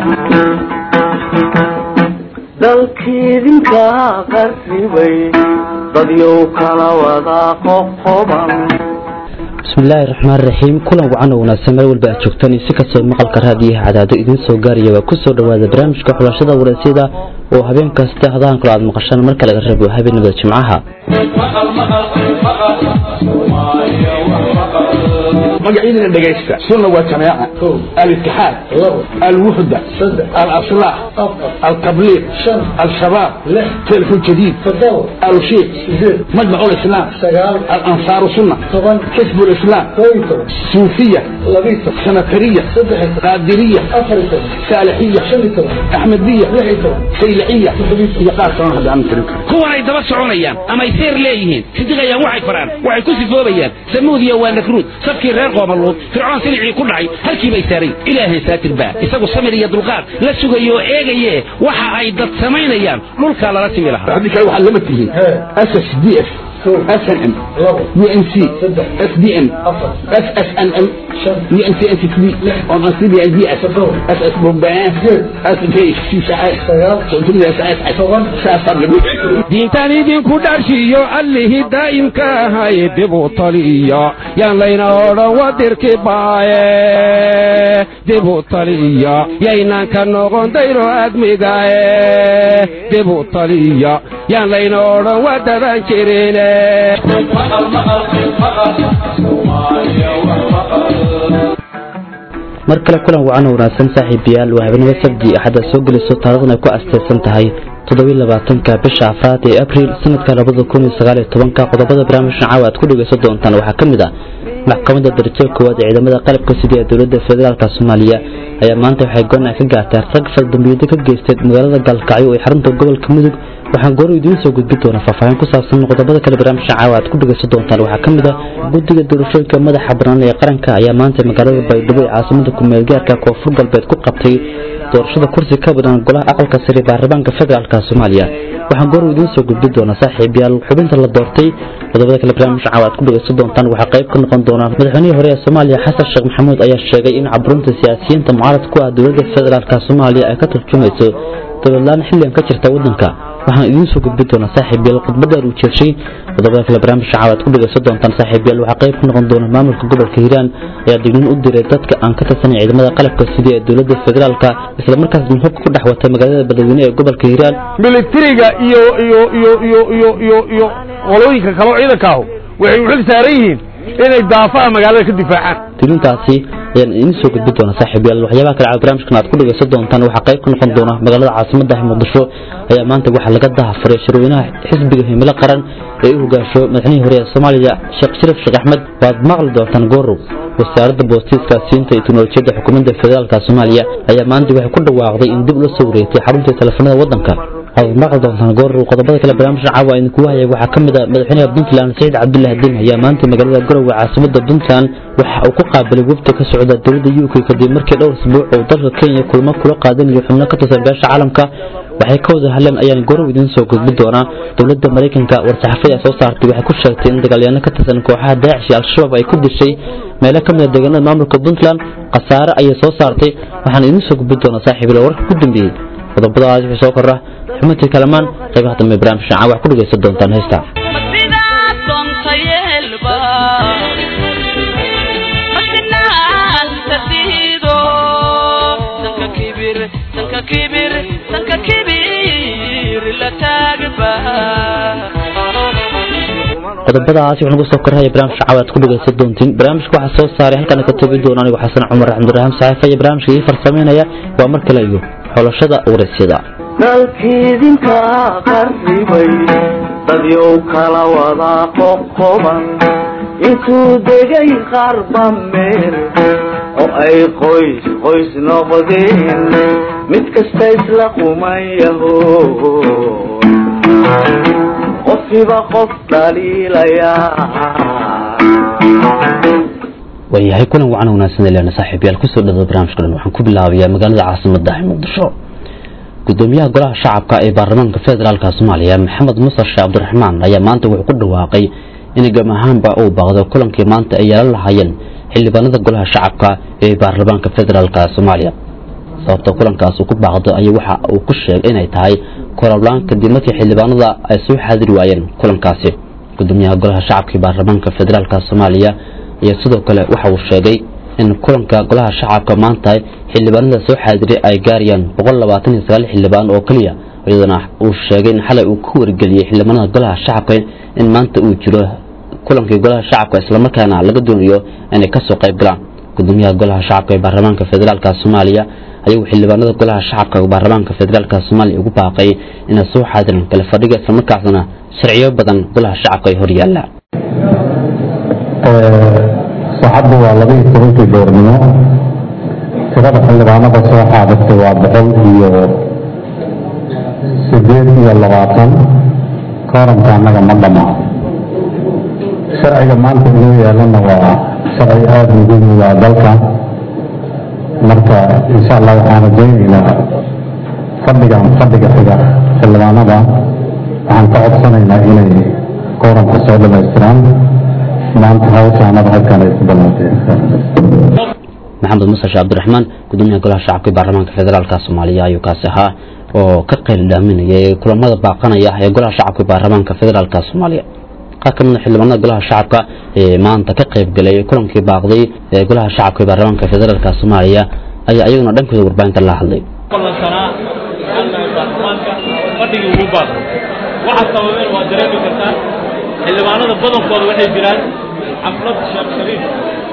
dalkiidinka qarribay dadyow kala wada qoqoban bismillaahi raxmaan raxiim kulan wacan oo wanaagsan meel walba aad joogtaan si kastoo maqalka raadiyaha cadaado idiin soo gaaraya waa kusoo dhawaada barnaamijka xulashada wareysyada oo habeen kasta hadahan kale aad maqashaan marka laga reebo habeenimada jimcaha magacyadina dhegaysta sunna waa jamaaca alitixaad alwuxda alaslax altabliiq al-shabaab telefon jadiid alshiiq majmac lislaam alansaaru sunna xisb lislaam suufiya sanatariya qaadiriya saalixiya axmediya sayliciya iyo qaar kalon hadda aan tirin karo kuwanay daba soconayaan amay seer leeyihiin sidiqayaan waxay faraan waxay ku sifoobayaan samuudiya waa nakruud safkii reer qoomaluud fircoon silicii ku dhacay halkii bay saaray ilaahay saatir baa isagu samir iyo dulqaad la sugayo oo eegaye waxa ay dad samaynayaan dhulkaa lala timi lahaa haddii kale waxaad lama tihiin ss d f snm unc sdn ssnm diintan idinku dharshiyo allihii daa'imka ahay dib u taliya yaan layna odhan wadirki baaye dib u taliya yaynan ka noqon dayro admigae dib u taliya yaan layna odhan wadaban jirine mar kale kulan wacan oo wanaagsan saaxiibayaal waa habeenimo sabdi axadda soo gelayso taarikhdan ay ku asteysan tahay toddobiy labaatanka bisha afraad ee abriil sanadka labada kun iyo sagaal iyo tobanka qodobada barnaamijkan caawa aad ku dhegeysan doontaan waxaa ka mid ah maxkamadda darajada koowaad ee ciidamada qalabka sida ee dowladda federaalk soomaaliya ayaa maanta waxay goon ka gaartay rag faldambiyeedyo ka geystay magaalada gaalkacyo ee xarunta gobolka mudug waxaan goor idiin soo gudbi doonaa faahfaahin ku saabsan qodobada kale barnaamijka caawa aad ku dhegeysan doontaan waxaa ka mid ah guddiga doorashooyinka madaxa bannaan ee qaranka ayaa maanta magaalada baydhabo ee caasimada kumeelgaarka koonfur galbeed ku qabtay doorashada kursi ka badan golaha aqalka sare baarlamaanka federaalk soomaaliya waxaan goor idiin soo gudbi doonaa saaxiibayaal xubinta la doortay qodobada kale barnaamijka caawa aad ku dhegeysan doontaan waxaa qayb ka noqon doona madaxweynihii hore ee soomaaliya xasan sheekh maxamuud ayaa sheegay in caburunta siyaasiyiinta mucaarad ku ah dowladda federaalk soomaaliya ay ka turjumayso dowladlaan xilligan ka jirta waddanka waxaan idiin soo gudbi doonaa saaxiibayaal khudbadaan uu jeeshay qodobada kale barnaamijka caawa aad ku dhegeysan doontaan saaxiibayaal waxaa qayb ka noqon doona maamulka gobolka hiiraan ayaa dignin u diray dadka aan ka tirsanay ciidamada qalabka sida ee dowladda federaalka islamarkaasna hubka ku dhex watay magaalada beledweyne ee gobolka hiiraan militariga iyo iyo iyo iyo iyo iyo iyo qolooyinka kaleo ciidankaahu waxay u xil saaran yihiin inay daafaha magaalada ka difaacaan dignintaasi ayaan idiin soo gudbi doonaa saaxiibayaal waxyaabaha kale barnaamijkan aad ku dhegeysan doontaan waxaa qayb ka noqon doona magaalada caasimadda muqdisho ayaa maanta waxaa laga dahafuray shirweynaha xisbiga himilo qaran ee u hogaasho madaxnihii hore ee soomaaliya sheekh sharif sheekh axmed waad maqli doontaan goorow wasaaradda boostiiska siinta iyo teknolojiyadda xukuumadda federaalk soomaaliya ayaa maanta waxay ku dhawaaqday in dib ula soo wareegtay xaruntii teleefanada waddanka waad maqli doontaan goorow qodobada kale barnaamijka caawa idinkugu hayay waxaa ka mid ah madaxweynaha puntland saciid cabdullahi din ayaa maanta magaalada garowe caasimadda puntland waxa uu ku qaabilay wafdi ka socda dowladda u k kadib markii dhowr asbuuc uu dalka kenya kulmo kula qaadanayo xubno ka tirsan beesha caalamka waxay ka wada hadleen ayaan gorow idiin soo gudbi doonaa dowladda maraykanka war-saxaafada soo saartay waxay ku sheegtay in dagaalyaano ka tirsan kooxaha daacish iyo al-shabaab ay ku dishay meelo ka mid a deegaanada maamulka puntland khasaare ayay soo saartay waxaan idiin soo gudbi doonaa saaxiibil warka ku dambeeyey qodobadaas wixii soo kordha xumantii kalamaan qaybaha dambe barnaamijka caawa ku dhegeysan doontaan heesta qodobadaas wax nagu soo korhaya barnaamijka caawa aad ku dhegeysan doontiin barnaamijka waxaa soo saaray halkan ka tobi doona anigu xasan cumar axmdiraxmaan saxiifa iyo barnaamijka ii farsameynaya waa mar kale iyo xolashada wareysyada dalkiidinka qarribay dadyow kala wada qoqoban intuu degay qarba meel oo ay qoys qoys noqdeen mid kasta isla qumayaho qofiba qof dhaliilayaa waayahay kulan wacan wanaagsan leena saaxiibayaal kusoo dhawaa barnaamijka dhan waxaan ku bilaabayaa magaalada caasimadda ee muqdisho gudoomiyaha golaha shacabka ee baarlamaanka federaalk soomaaliya maxamed musar sheekh cabdiraxmaan ayaa maanta wuxuu ku dhawaaqay in gam ahaanba uu baaqdo kulankii maanta ay yeelan lahaayeen xildhibaanada golaha shacabka ee baarlamaanka federaalk soomaaliya sababta kulankaas uu ku baaqdo ayaa waxa uu ku sheegay inay tahay korablaan kadib markii xildhibaanada ay soo xaadiri waayeen kulankaasi gudoomiyaha golaha shacabka ee baarlamaanka federaalk soomaaliya iyo sidoo kale waxa uu sheegay in kulanka golaha shacabka maanta xildhibaanada soo xaadiray ay gaarayaan boqol labaatan iyo sagaal xildhibaan oo keliya iyadana uu sheegay in xalay uu ku wargeliyey xildhibaanada golaha shacabka in maanta uu jiro kulankii golaha shacabka islamarkaana laga doonayo inay kasoo qayb galaan gudoomiyaha golaha shacabka ee baarlamaanka federaalk soomaaliya ayagu xildhibaanada golaha shacabka ee baarlamaanka federaalk soomaaliya ugu baaqay inay soo xaadiran kala fadhiga islamarkaasna sharciyo badan golaha shacabka ay horyaalaan saacaddu waa laba iyo tobankii goornimo tirada xildhibaanada soo xaadirtay waa boqol iyo sideed iyo labaatan kooramka annaga ma dhammaa sharciga maanta inoo yaalana waa sharci aada muhiim u ah dalka marka insha allah waxaan rajaynaynaa fadhigan fadhiga xiga xildhibaanada waxaan ka codsanaynaa inay kooramka soo dhamaystiraan maanta hawshaanada halkan ay ku ballanteen maxamed musashe cabdiraxmaan gudoomiyaha golaha shacabka ee baarlamaanka federaalk soomaaliya ayuu kaasi ahaa oo ka qayl dhaaminayay kulamada baaqanaya ee golaha shacabka ee baarlamaanka federaalk soomaaliya qaar ka mid a xildhibaanada golaha shacabka ee maanta ka qayb galay kulankii baaqday ee golaha shacabka ee baarlamaanka federaalk soomaaliya ayaa iyaguna dhankooda warbaahinta la hadlay fadhigii ugu baaqay waxa sababeen waa dareemi kartaa xildhibaanada badankooda waxay jiraan xaflad sheekh shariif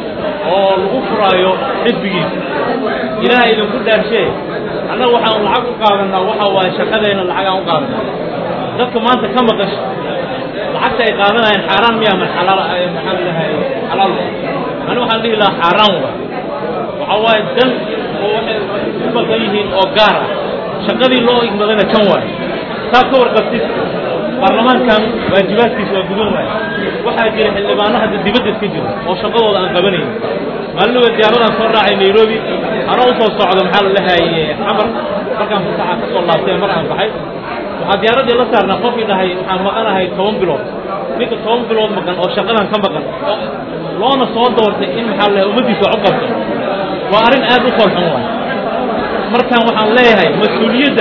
oo lagu furaayo xisbigiisa ilaaha idinku dhaarshee annaga waxaan lacag u qaadanaa waxa waaye shaqadeenna lacag aan u qaadanaa dadka maanta ka maqasho lacagta ay qaadanayaan xaaraan miya ma xalaal maxaa la dhahay xalaal ani waxaan dhihi lahaa xaaraan wa waxa waaye dan oo waxay u badan yihiin oo gaar ah shaqadii loo igmadana kan waaye saa ka warqabtid baarlamaankan waajibaadkiisa waa gudan waaye waxaa jira xildhibaano hadda dibadda iska jiro oo shaqadooda aan qabanayn maalinaba diyaaradaan soo raacay nairobi anoo usoo socdo maxaa la dhahaye xamar markaan fasaxa ka soo laabtay mar aan baxay waxaa diyaaraddii la saarnaa qofkii dhahay waxaan maqanahay toban bilood ninka toban bilood maqan oo shaqadan ka maqan oo loona soo doortay in maxaa la dhahay ummaddiisa wax u qabto waa arrin aad u foolxun waay markaan waxaan leeyahay mas-uuliyadda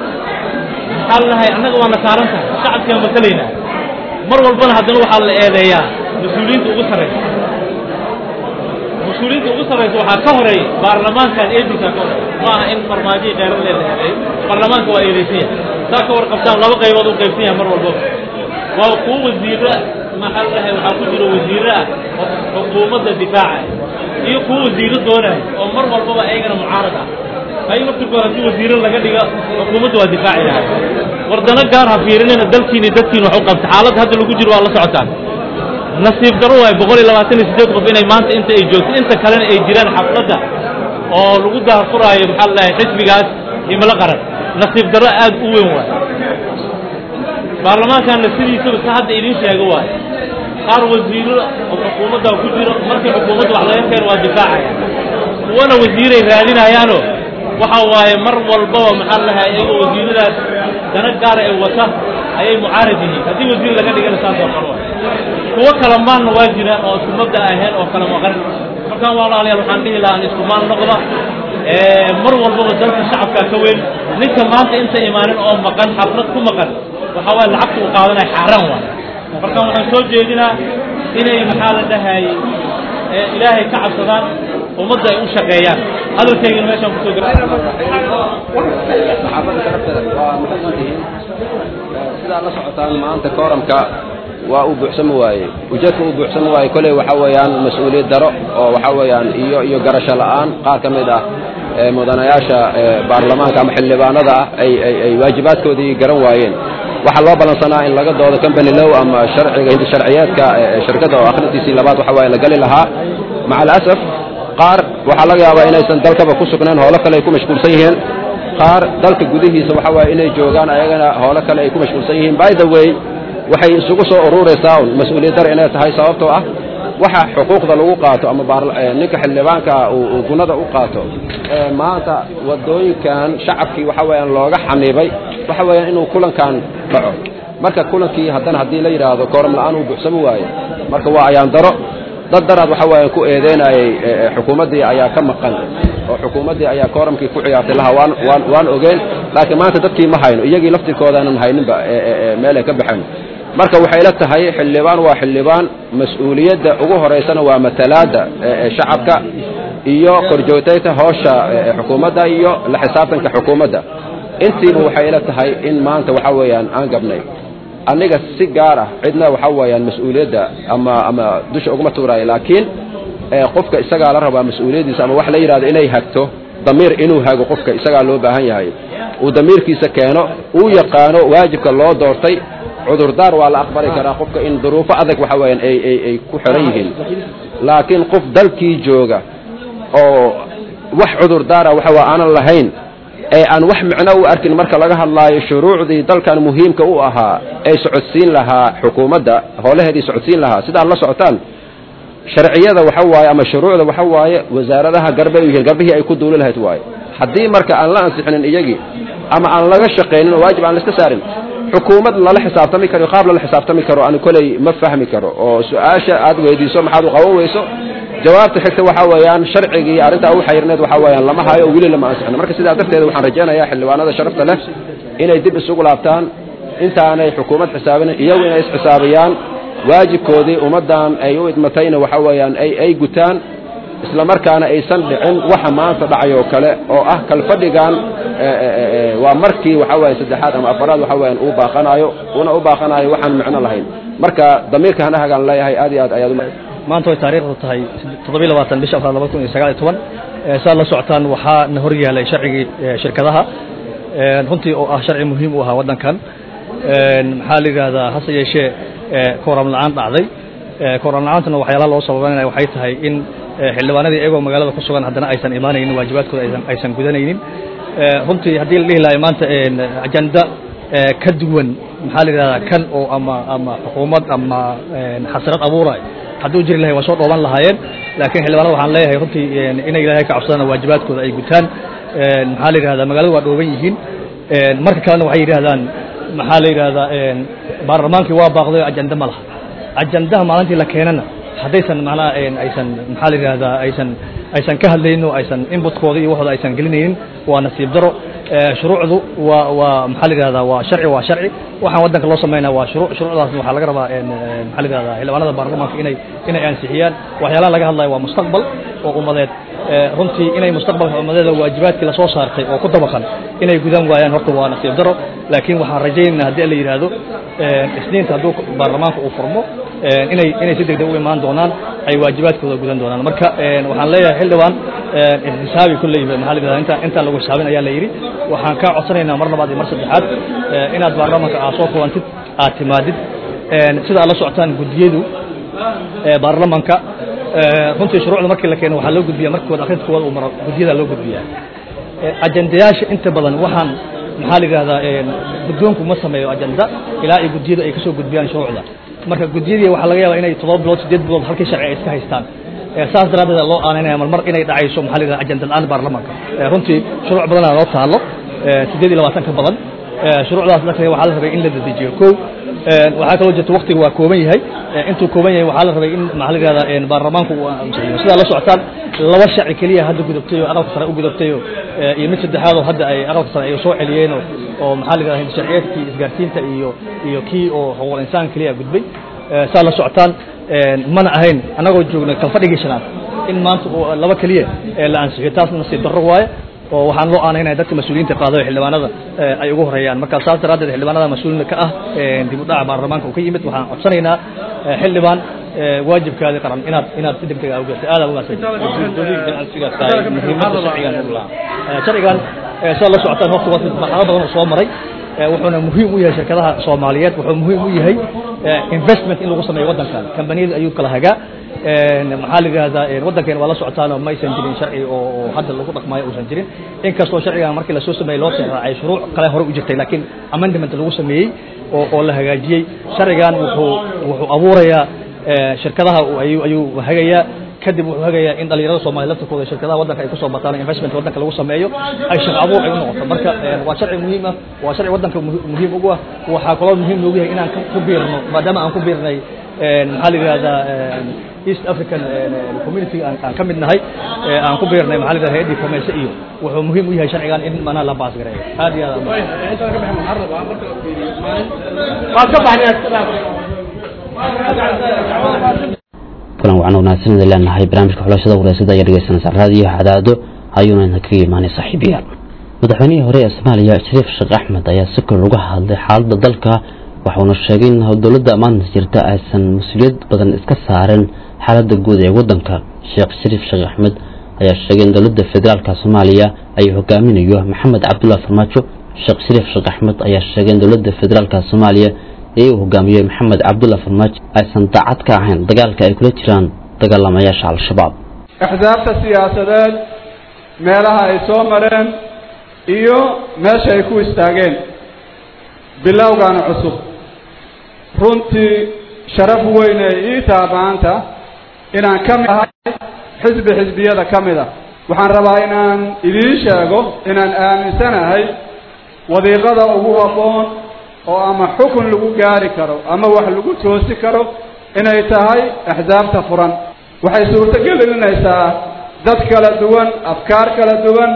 maxaa la dhahay annaga waana saaran tahay shacabkaan matalaynaa mar walbana haddana waxaa la eedeeyaa mas-uuliyiinta ugu sarraysa mas-uuliyiinta ugu sarraysa waxaa ka horeeya baarlamaankan eedinkaa ka horeeya ma aha in farmaajihii kheyran lee la eedeeyo baarlamaanka waa eedeysan yahay saa ka warqabtaan laba qaybood u qaybsan yahay mar walbaba waa kuwa wasiiro maxaa la dhahay waxaa ku jira wasiiro ah oo xukuumadda difaaca iyo kuwa wasiiro doonaya oo mar walbaba ayagana mucaarad ah ay markii haddii wasiiro laga dhiga xukuumadda waa difaaci lahay wardano gaar ha fiirinina dalkiini dadkiin wax u qabta xaaladda hadda lagu jiro waa la socotaan nasiib daro waay boqol iyo labaatan iyo siddeed qof inay maanta inta ay joogto inta kalena ay jiraan xafladda oo lagu daahfuraayo maxaa la dhahay xisbigaas himilo qaran nasiib daro aad u weyn waay baarlamaankanna sidiisaba si hadda idiin sheego waay qaar wasiiro oo xukuumadda ku jiro markii xukuumadda wax laga keeno waa difaacaya kuwana wasiiray raadinayaano waxa waaye mar walbaba maxaa la dhahay iyagoo wasiiradaas dana gaara ay wata ayay mucaarad yihiin haddii wasiir laga dhigana saas oo kale waay kuwo kala maanna waa jira oo isku mabda ahayn oo kala maqan markaan walaalayaal waxaan dhihi lahaa isku maan noqda mar walbaba dalka shacabkaa ka weyn ninka maanta inta imaanin oo maqan xaflad ku maqan waxa waaye lacagta uu qaadanaya xaaraan waay markaan waxaan soo jeedinaa inay maxaa la dhahay ilaahay ka cabsadaan ummadda ay u shaqeeyaan hadalkaygana meeshaan kusoo gara sidaa la socotaan maanta kooramka waa uu buuxsami waaye ujeedka uu buuxsami waaye koley waxa weeyaan mas-uuliyad daro oo waxa weeyaan iyo iyo garasho la'aan qaar ka mid ah mudanayaasha baarlamaanka ama xildhibaanada ah ay ay ay waajibaadkoodii garan waayeen waxaa loo ballansanaa in laga doodo company low ama sharciga hindi sharciyeedka shirkadda oo akhrintiisii labaad waxa waaye la geli lahaa maca alasaf qaar waxaa laga yaabaa inaysan dalkaba ku sugnayn hoolo kale ay ku mashquulsan yihiin qaar dalka gudihiisa waxa waaye inay joogaan ayagana hoolo kale ay ku mashquulsan yihiin by the way waxay isugu soo ururaysaa un mas-uuliyad dar inay tahay sababtoo ah waxa xuquuqda lagu qaato ama ninka xildhibaanka uu gunada u qaato maanta wadooyinkan shacabkii waxa weeyaan looga xaniibay waxa weeyaan inuu kulankan dhaco marka kulankii haddana haddii la yidhaahdo kooram la'aan uu buuxsami waayo marka waa ayaan daro dad daraad waxa weeyaan ku eedeynayay xukuumaddii ayaa ka maqan oo xukuumaddii ayaa kooramkii ku ciyaartay laha waan waan waan ogeen laakiin maanta dadkii ma hayno iyagii laftirkoodaanan hayninba meelay ka baxeen marka waxay la tahay xildhibaan waa xildhibaan mas-uuliyadda ugu horeysana waa matalaadda shacabka iyo korjoogtayta hoosha xukuumadda iyo la xisaabtanka xukuumadda intiiba waxay la tahay in maanta waxa weeyaan aan gabnay aniga si gaar ah cidna waxa weeyaan mas-uuliyadda ama ama dusha uguma tuuraayo laakiin qofka isagaa la rabaa mas-uuliyaddiisa ama wax la yidhahdo inay hagto damiir inuu hago qofka isagaa loo baahan yahay uu damiirkiisa keeno uu yaqaano waajibka loo doortay cudurdaar waa la aqbali karaa qofka in duruufo adag waxa weeyaan ay ay ay ku xiran yihiin laakiin qof dalkii jooga oo wax cudurdaara waxa waa aanan lahayn ee aan wax micno u arkin marka laga hadlaayo shuruucdii dalkan muhiimka u ahaa ay socodsiin lahaa xukuumadda howlaheedii socodsiin lahaa sidaad la socotaan sharciyada waxa waaye ama shuruucda waxa waaye wasaaradaha garbay u yihiin garbihii ay ku duuli lahayd waaye haddii marka aan la ansixinin iyagii ama aan laga shaqaynin oo waajib aan la iska saarin xukuumad lala xisaabtami karo qaab lala xisaabtami karo ani koley ma fahmi karo oo su-aasha aad weydiiso maxaad u qaban weyso jawaabta xigta waxa weeyaan sharcigii arrintaa u xayirneed waxa weeyaan lama hayo oo weli lama ansixin marka sidaa darteed waxaan rajaynayaa xildhibaanada sharafta leh inay dib isugu laabtaan intaanay xukuumad xisaabinin iyagu inay isxisaabiyaan waajibkoodii ummaddan ay u idmatayna waxa weeyaan ay ay gutaan isla markaana aysan dhicin waxa maanta dhacay oo kale oo ah kalfadhigan waa markii waxa weeye saddexaad ama afaraad waxa weeyaan uu baaqanayo una u baaqanayo waxaan micno lahayn marka damiirka hanahagaan leeyahay aad iyo aad ayaad maanta way taariikhdu tahay toddobiy labaatan bisha afraad laba kun iyo sagaal iyo toban saad la socotaan waxaa na hor yaalay sharcigii shirkadaha runtii oo ah sharci muhiim u ahaa waddankan maxaa la yidhaahdaa hase yeeshee kooram la-aan dhacday kooram la-aantana waxyaalaha loo sababanaya waxay tahay in xildhibaanadii iyagoo magaalada ku sugan haddana aysan imaanaynin waajibaadkooda aysan aysan gudanaynin runtii haddii la dhihi lahay maanta ajanda ka duwan maxaa la yidhahdaa kan oo ama ama xukuumad ama xasrad abuuray hadduu jiri lahay waa soo dhooban lahaayeen laakiin xildhibaanada waxaan leeyahay runtii inay ilaahay ka cabsadaan waajibaadkooda ay gutaan maxaa la yidhahdaa magaalada waa dhooban yihiin marka kalena waxay yidhahdaan maxaa la yidhahdaa baarlamaankii waa baaqday oo ajanda ma laha ajandaha maalintii la keenana haddaysan macnaha aysan maxaa la yidhahdaa aysan aysan ka hadlaynin oo aysan inbutkooda iyo waxooda aysan gelinaynin waa nasiib daro shuruucdu waa waa maxaa la yidhahdaa waa sharci waa sharci waxaan waddanka loo samaynaa waa shuruuc shuruucdaasna waxaa laga rabaa maxaa la yidhahdaa xildhibaanada baarlamaanka inay inay ansixiyaan waxyaalaha laga hadlayo waa mustaqbal oo ummadeed runtii inay mustaqbalka ummadeeda waajibaadkii lasoo saartay oo ku dabaqan inay gudan waayaan horta waa nasiib daro laakiin waxaan rajaynaynaa haddii la yidhaahdo isniinta hadduu baarlamaanka uu furmo inay inay si degdeg u imaan doonaan ay waajibaadkooda gudan doonaan marka waxaan leeyahay xildhibaan xisaabi kulley maxaa la yidhahdaa inta intaan lagu xisaabin ayaa la yidhi waxaan kaa codsanaynaa mar labaad iyo mar saddexaad inaad baarlamaanka aad soo kulantid aad timaadid sida aad la socotaan guddiyadu baarlamaanka runtii shuruucda markii la keeno waxaa loo gudbiya markooda akhrinta koowaad uu maro guddiyada loo gudbiyaa ajandayaasha inta badan waxaan maxaa la yidhahdaa guddoonku ma sameeyo ajanda ilaa ay guddiyadu ay kasoo gudbiyaan shuruucda marka guddiyadii waxaa laga yaabaa inay toddoba bilood siddeed bilood halkii sharci ay iska haystaan saas daraaddeed loo aaneynaya marmar inay dhacayso maxaa la yidhahdaa ajanda la-aan baarlamaanka runtii shuruuc badanaa loo taalo siddeed iyo labaatan ka badan shuruucdaas darteed waxaa la rabay in la dedejiyo kow waxaa kaloo jirta waktiga waa kooban yahay intuu kooban yahay waxaa la rabay in maxaa la yidhahdaa baarlamaanku uu ansixiyo sidaa la socotaan laba sharci keliya hadda gudubtay oo aqalka sare u gudubtay oo iyo mid saddexaad oo hadda ay aqalka sare ay soo celiyeen oo oo maxaa la yidhahdaa sharciyeedkii isgaarsiinta iyo iyo kii oo xuquuqul insaan keliya gudbay saa la socotaan mana ahayn annagoo joogna kalfadhigii shanaad in maanta laba keliya la ansixiyo taasna nasiib darro waaye oo waxaan loo aanaynaya dadka mas-uuliyiinta qaadayo xildhibaanada ay ugu horeeyaan marka saas daraaddeed xildhibaanada mas-uulina ka ah dib u dhaca baarlamaanka uu ka yimid waxaan codsanaynaa xildhibaan waajibkaadii qaran inaad inaad si degdeg ah ugaartay aad muhiimadda sharcigan u lahaa sharcigan sidaad la socotaan waqti waqti marxalo badan oo soo maray wuxuuna muhiim u yahay shirkadaha soomaaliyeed wuxuu muhiim u yahay investment in lagu sameeyo waddankan kambaniyada ayuu kala hagaa maxaa la yidhahdaa waddankeena waa la socotaanoo ma aysan jirin sharci oo hadda lagu dhaqmaayo uusan jirin inkastoo sharcigan markii lasoo sameeyey loo seexraacay shuruuc kale hore u jirtay laakiin amendment lagu sameeyey oo oo la hagaajiyey sharcigan wuxuu wuxuu abuurayaa shirkadaha ayuu ayuu hagayaa kadib wuxuu hagayaa in dhalinyarada soomaliya laftirkooda shirkadaha waddanka ay kusoo bataan investment waddanka lagu sameeyo ay shaqo abuur ay u noqoto marka waa sharci muhiim ah waa sharci waddanka muhiim ugu ah waxaa kaloo muhiim noogu yahay inaan ku biirno maadaama aan ku biirnay maxaa la yidhahdaa east african community aan aan ka mid nahay aan ku biirnay maxaa la yidhahdaa hay-addii fomeese iyo wuxuu muhiim u yahay sharcigan in macnaha la baas gareeyo aad iyo aad kulan wacan wanaagsan idin leenahay barnaamijka xulashada wareysada ayaa dhegeysanaysa raadiyo cadaado ayuuna idin kaga imaanay saaxiibayaal madaxweynihii hore ee soomaaliya shariif sheekh axmed ayaa si kor uga hadlay xaaladda dalka waxuuna sheegay in dowladda ammaanta jirta aysan mas-uuliyad badan iska saareen xaaladda guud ee waddanka sheekh shariif sheekh axmed ayaa sheegay in dowladda federaalka soomaaliya ay hogaaminayo maxamed cabdullahi farmaajo sheekh shariif sheekh axmed ayaa sheegay in dowladda federaalka soomaaliya ee uu hogaamiyey maxamed cabdullahi farmaajo aysan daacad ka ahayn dagaalka ay kula jiraan dagaalamayaasha al-shabaab axsaabta siyaasadeed meelaha ay soo mareen iyo meesha ay ku istaageen bilowgan cusub runtii sharaf weyn ee ii taha maanta inaan ka mid ahay xisbi xisbiyada ka mid a waxaan rabaa inaan idiin sheego inaan aaminsanahay wadiiqada ugu habboon oo ama xukun lagu gaari karo ama wax lagu toosi karo inay tahay axsaabta furan waxay suurto gelinaysaa dad kala duwan afkaar kala duwan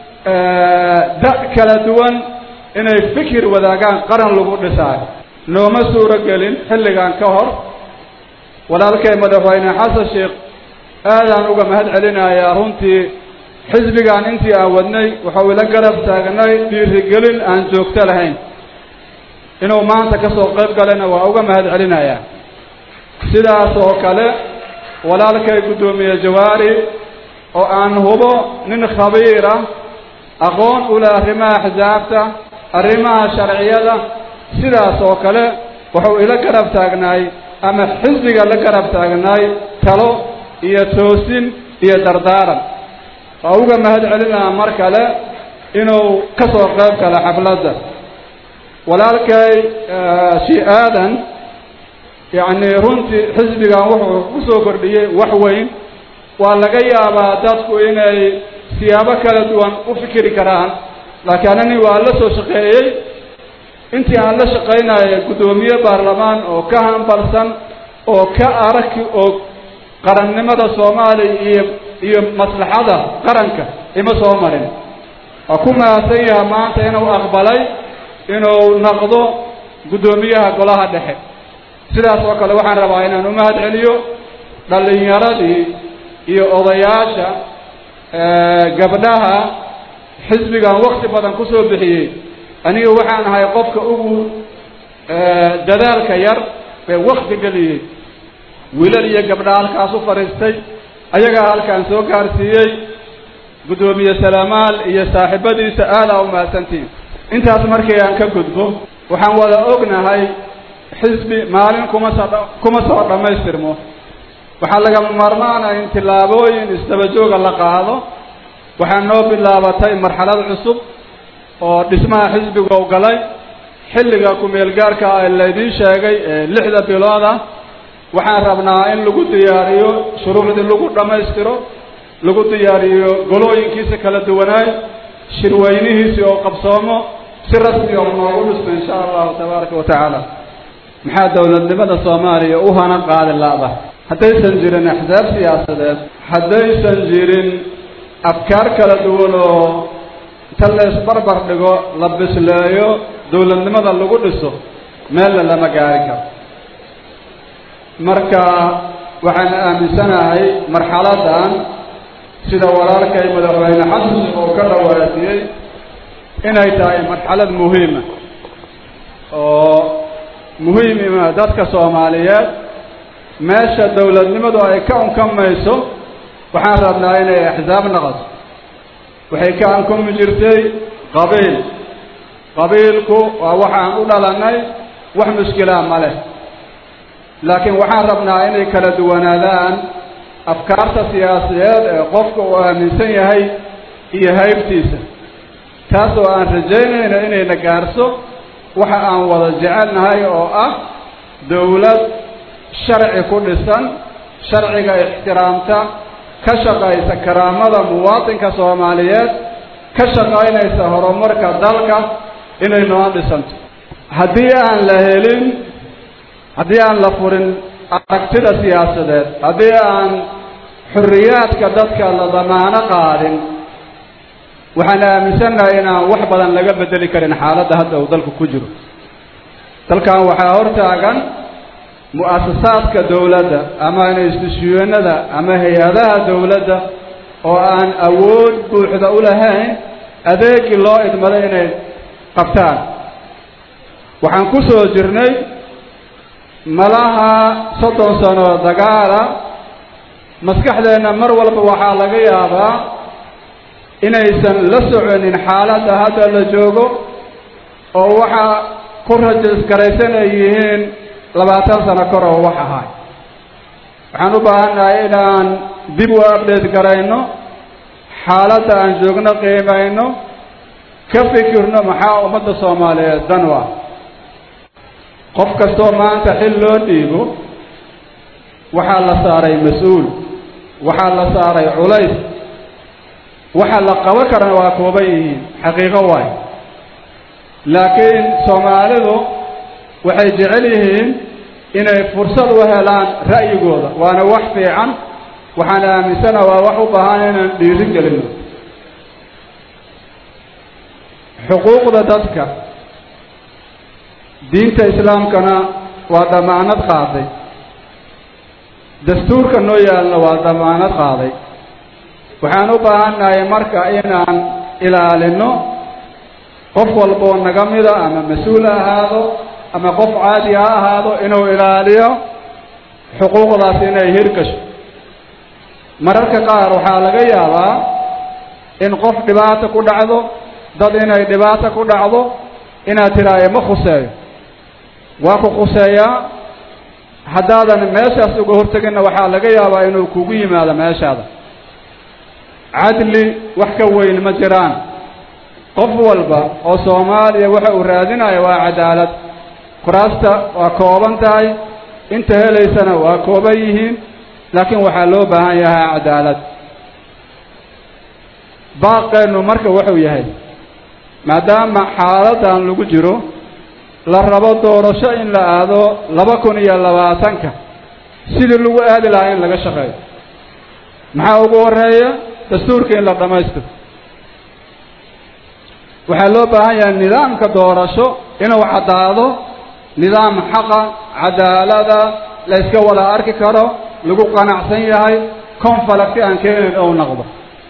da kala duwan inay fikir wadaagaan qaran lagu dhisaayo nooma suuro gelin xilligan ka hor walaalkay madaxweyne xasan sheekh aadaan uga mahad celinayaa runtii xisbigan intii aan wadnay waxau ila garab taagnay dhiirigelin aan joogto lahayn inuu maanta ka soo qayb galana waa uga mahad celinayaa sidaas oo kale walaalkay guddoomiye jawaari oo aan hubo nin khabiir ah aqoon u leh arrimaha axsaabta arrimaha sharciyada sidaas oo kale wuxuu ila garab taagnaay ama xisbiga la garab taagnaay talo iyo toosin iyo dardaaran waa uga mahad celinaha mar kale inuu ka soo qayb galo xafladda walaalkay shii aadan yacni runtii xisbigan wuxuu ku soo kordhiyey wax weyn waa laga yaabaa dadku inay siyaabo kala duwan u fikiri karaan laakiin anani waa la soo shaqeeyey intii aan la shaqaynaya guddoomiye baarlamaan oo ka hambalsan oo ka araki og qarannimada soomaaliya iyo iyo maslaxada qaranka ima soo marin waa ku mahadsan yaha maanta inuu aqbalay inuu noqdo guddoomiyaha golaha dhexe sidaas oo kale waxaan rabaa inaan u mahad celiyo dhallinyaradii iyo odayaasha gabdhaha xisbigan wakti badan ku soo bixiyey aniga waxaan ahay qofka ugu dadaalka yar ee wakti geliyey wiilal iyo gabdha halkaas u fadhiistay ayagaa halkaan soo gaarsiiyey guddoomiye salaamaal iyo saaxiibadiisa aadaa u mahadsantiin intaas markii aan ka gudbo waxaan wada ognahay xisbi maalin kuma soo kuma soo dhammaystirmo waxaa lagama maarmaana in tillaabooyin isdaba jooga la qaado waxaa noo bilaabatay marxalad cusub oo dhismaha xisbiga u galay xilliga ku-meel gaarka ah laydiin sheegay ee lixda bilood ah waxaan rabnaa in lagu diyaariyo shuruucdii lagu dhammaystiro lagu diyaariyo golooyinkiisa kala duwanaay shirweynihiisii oo qabsoomo si rasmi oo noogu dhisno insha allahu tabaaraka wa tacaala maxaa dowladnimada soomaaliya u hana qaadi laada haddaysan jirin axsaab siyaasadeed haddaysan jirin afkaar kala duwan oo inta laysbarbar dhigo la bisleeyo dowladnimada lagu dhiso meelna lama gaari karo marka waxaan aaminsanahay marxaladan sida walaalkay madaxweyne xasan oo ka dhawaasiyey inay tahay marxalad muhiima oo muhiimima dadka soomaaliyeed meesha dowladnimadu ay ka unkamayso waxaan rabnaa inay axsaab noqoto waxay ka ankumi jirtay qabiil qabiilku waa waxaan u dhalanay wax mushkilaa ma leh laakiin waxaan rabnaa inay kala duwanaadaan afkaarta siyaasadeed ee qofka uu aaminsan yahay iyo haybtiisa taas oo aan rajaynayno inayna gaarso waxa aan wada jecelnahay oo ah dowlad sharci ku dhisan sharciga ixtiraamta ka shaqaysa karaamada muwaadinka soomaaliyeed ka shaqaynaysa horumarka dalka inay noo dhisanto haddii aan la helin haddii aan la furin aragtida siyaasadeed haddii aan xorriyaadka dadka la damaano qaadin waxaan aaminsannahay inaan wax badan laga bedeli karin xaaladda hadda uu dalku ku jiro dalkan waxaa hortaagan mu'asasaadka dowladda ama institushyonada ama hay-adaha dowladda oo aan awood buuxda u lahayn adeegii loo idmaday inay qabtaan waxaan ku soo jirnay malaha soddon sano dagaala maskaxdeenna mar walba waxaa laga yaabaa inaysan la soconin xaaladda hadda la joogo oo waxaa ku rajisgaraysan ay yihiin labaatan sano kor oo wax ahay waxaan u baahannahay inaan dib u update garayno xaaladda aan joogno qiimayno ka fikirno maxaa ummadda soomaaliyeed dan u ah qof kastoo maanta xil loo dhiibo waxaa la saaray mas-uul waxaa la saaray culays waxa la qaban karana waa kooban yihiin xaqiiqo waay laakiin soomaalidu waxay jecel yihiin inay fursad u helaan ra'yigooda waana wax fiican waxaan aaminsana waa wax u baahan inaan dhiiri gelino xuquuqda dadka diinta islaamkana waa damaanad qaaday dastuurka noo yaalna waa damaanad qaaday waxaan u baahannahay marka inaan ilaalino qof walboo naga mida ama mas-uul ha ahaado ama qof caadi ha ahaado inuu ilaaliyo xuquuqdaas inay hirgasho mararka qaar waxaa laga yaabaa in qof dhibaata ku dhacdo dad inay dhibaata ku dhacdo inaad tidhaayo ma khuseeyo waa ku khuseeyaa haddaadan meeshaas uga horteginna waxaa laga yaabaa inuu kugu yimaado meeshaada cadli wax ka weyn ma jiraan qof walba oo soomaaliya waxa uu raadinayo waa cadaalad kuraasta waa kooban tahay inta helaysana waa kooban yihiin laakiin waxaa loo baahan yahay cadaalad baaqeennu marka wuxuu yahay maadaama xaaladan lagu jiro la rabo doorasho in la aado laba kun iyo labaatanka sidii lagu aadi lahaa in laga shaqeeyo maxaa ugu horeeya dastuurka in la dhammaystiro waxaa loo baahan yahay nidaamka doorasho inuu caddaado nidaam xaqa cadaalada la yska wada arki karo lagu qanacsan yahay confalacti aan keenayn ou noqdo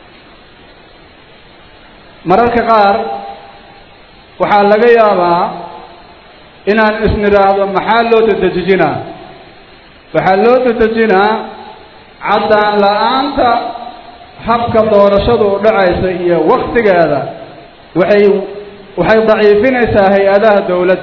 mararka qaar waxaa laga yaabaa inaan isnidhaahdo maxaa loo dedejinaa waxaa loo dedejinaa caddaan la-aanta habka doorashadu u dhacaysa iyo waktigeeda waxay waxay daciifinaysaa hay-adaha dowladda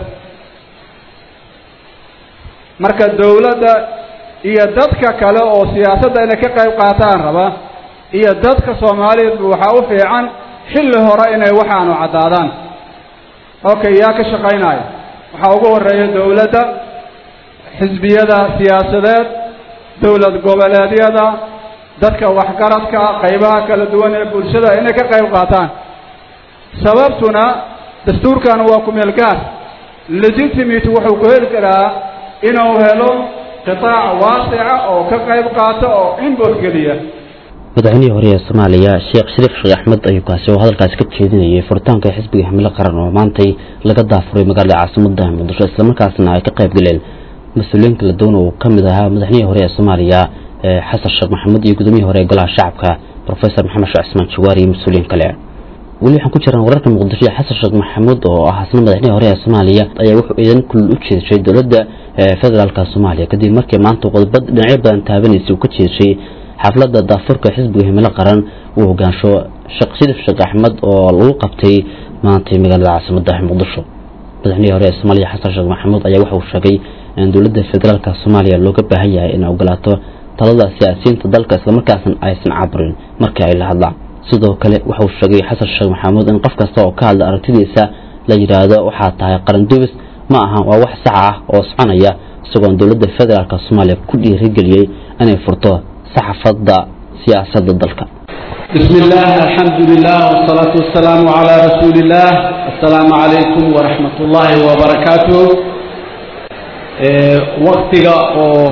marka dowladda iyo dadka kale oo siyaasadda inay ka qayb qaataan raba iyo dadka soomaaliyeedba waxaa u fiican xilli hore inay waxaanu caddaadaan okay yaa ka shaqaynaya waxaa ugu horeeya dowladda xisbiyada siyaasadeed dowlad goboleedyada dadka waxgaradka qaybaha kala duwan ee bulshada inay ka qayb qaataan sababtuna dastuurkan waa ku-meel gaar legitimate wuxuu ku heli karaa inuu helo qitaac waasica oo ka qayb qaata oo inbot geliya madaxweynihii hore ee soomaaliya sheekh shariif sheekh axmed ayuu kaasi oo hadalkaasi ka jeedinayay furitaanka xisbiga himilo qaran oo maantay laga daafuray magaalada caasimada muqdisho islamarkaasna ay ka qayb galeen mas-uuliyiin kala duwan oo ka mid ahaa madaxweynihii hore ee soomaaliya xasan sheekh maxamuud iyo gudoomiyihii hore ee golaha shacabka professor maxamed sheekh cismaan jawaari iyo mas-uuliyiin kale weli waxaan ku jiraan wararka muqdisho ee xasan sheekh maxamuud oo ah asna madaxweynihi hore ee soomaaliya ayaa wuxuu iidan kulul u jeedashay dowladda federaalka soomaaliya kadib markii maanta qodobad dhinacyo badan taabanaysay uu ka jeedashay xafladda daafurka xisbiga himilo qaran uu hogaansho sheekh shariif sheekh axmed oo lagu qabtay maantay magaalada caasimada muqdisho madaxweynihi hore ee soomaaliya xasan sheekh maxamuud ayaa waxa uu sheegay in dowladda federaalka soomaaliya looga baahan yahay inay ogolaato talada siyaasiyiinta dalka islamarkaasna aysan caburin markii ay la hadlaan sidoo kale waxa uu sheegay xasan sheekh maxamuud in qof kasta oo ka hadla aragtidiisa la yidhaahdo waxaa tahay qaran dubis ma aha waa wax sax ah oo soconaya isagoon dowladda federaalka soomaaliya ku dhiirigeliyey inay furto saxafadda siyaasadda dalka بسم الله الحمد لله والصلاة والسلام على رسول الله السلام عليكم ورحمة الله وبركاته وقتك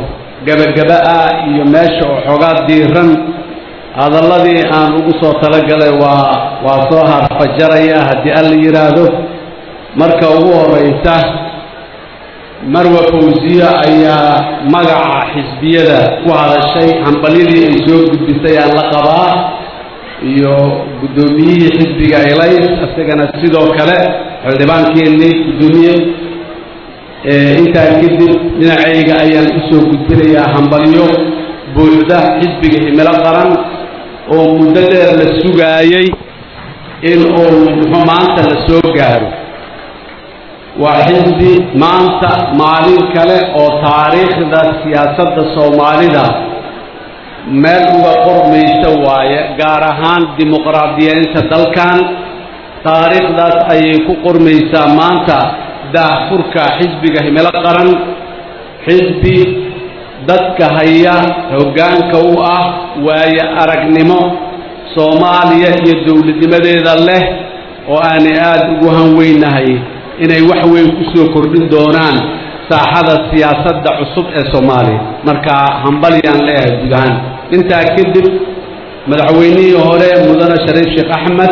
gebagaba ah iyo meesha oo xoogaa diiran hadalladii aan ugu soo talagalay waa waa soo harfajaraya haddii alla yidhaahdo marka ugu horeysa marwa fawsiya ayaa magaca xisbiyada ku hadashay hambalyadii ay soo gudbisay aan la qabaa iyo guddoomiyihii xisbiga elays isagana sidoo kale xildhibaankeenii guddoomiye intaa kadib dhinacayga ayaan usoo gudbinayaa hambalyo buuxda xisbiga himilo qaran oo muddo dheer la sugaayey in uu muxuu maanta la soo gaaro waa xisbi maanta maalin kale oo taariikhda siyaasadda soomaalida meel uga qormaysa waaye gaar ahaan dimuqraadiyeynta dalkan taariikhdaas ayay ku qormaysaa maanta daahfurka xisbiga himilo qaran xisbi dadka haya hoggaanka u ah waaye aragnimo soomaaliya iyo dowladnimadeeda leh oo aanay aada ugu hanweynahay inay wax weyn ku soo kordhin doonaan saaxada siyaasadda cusub ee soomaaliya marka hambalyaan leeyahay guud ahaan intaa kadib madaxweynihii hore mudane shariif sheekh axmed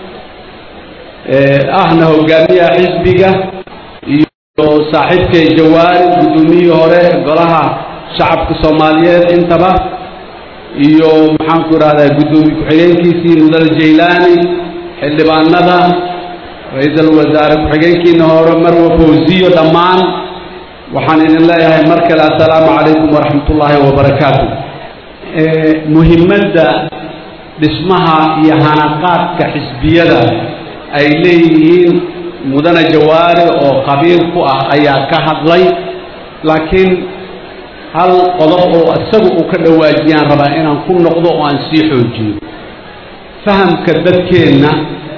ahna hogaamiyaha xisbiga iyo saaxiibkay jawaari guddoomiyihii hore golaha shacabka soomaaliyeed intaba iyo maxaanku idhahdaa guddoomiye ku-xigeenkiisii mudane jaylaani xildhibaanada ra-iisul wasaare ku-xigeenkiina hore marwa fawsiyo dhammaan waxaan idin leeyahay mar kale assalaamu calaykum waraxmat ullaahi wabarakaatu muhimadda dhismaha iyo hanaqaadka xisbiyada ay leeyihiin mudane jawaari oo qabiil ku ah ayaa ka hadlay laakiin hal qodob oo isagu uu ka dhawaajiyaan rabaa inaan ku noqdo oo aan sii xoojiyo fahamka dadkeenna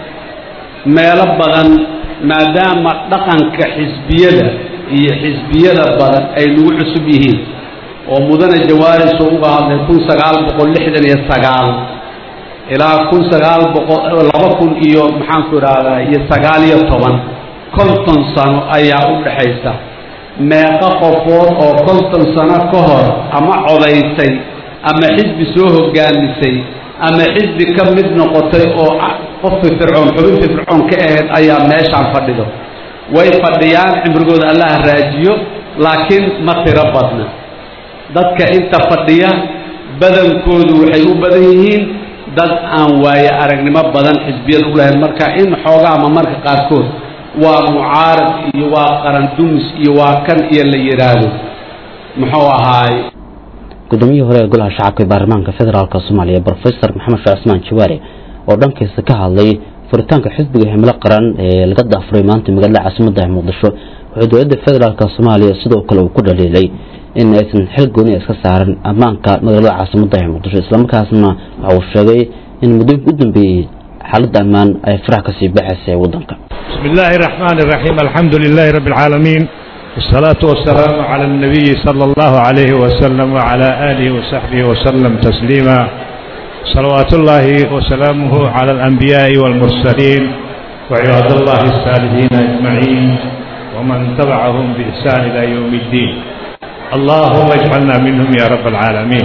meelo badan maadaama dhaqanka xisbiyada iyo xisbiyada badan ay nagu cusub yihiin oo mudane jawaari soo uga hadlay kun sagaal boqol lixdan iyo sagaal ilaa kun sagaal boqol laba kun iyo maxaanku idhaahdaa iyo sagaal iyo toban konton sano ayaa u dhexaysa meeqo qofood oo konton sano ka hor ama codaysay ama xisbi soo hogaamisay ama xisbi ka mid noqotay oo qof fircoon xubin fircoon ka ahayd ayaa meeshaan fadhido way fadhiyaan cimrigooda allaha raajiyo laakiin ma tiro badna dadka inta fadhiya badankoodu waxay u badan yihiin dad aan waaye aragnimo badan xisbiyada u lahayn marka in xoogaa ama marka qaarkood waa mucaarad iyo waa qaran dumis iyo waa kan iyo la yidhaahdo muxuu ahaay guddoomiyihii hore ee golaha shacabka ee baarlamaanka federaalk soomaaliya brofesor maxamed sheekh cismaan jawaare oo dhankiisa ka hadlay furitaanka xisbiga himilo qaran ee laga daafuray maanta magaalada caasimadda muqdisho wuxuu dowladda federaalk soomaaliya sidoo kale uu ku dhaliilay in aysan xil gooni iska saaran ammaanka magaalada caasimadda ee muqdisho islamarkaasna waxa uu sheegay in muddooyinka u dambeeyey xaaladda ammaan ay farax kasii baxaysa ee waddanka بسم الله الرحمن الرحيم الحمد لله رب العالمين والصلاة والسلام على النبي صلى الله عليه وسلم وعلى آله وصحبه وسلم تسليما صلوات الله وسلامه على الأنبياء والمرسلين وعباد الله الصالحين أجمعين ومن تبعهم بإحسان إلى يوم الدين اللهم اجعلنا منهم يا رب العالمين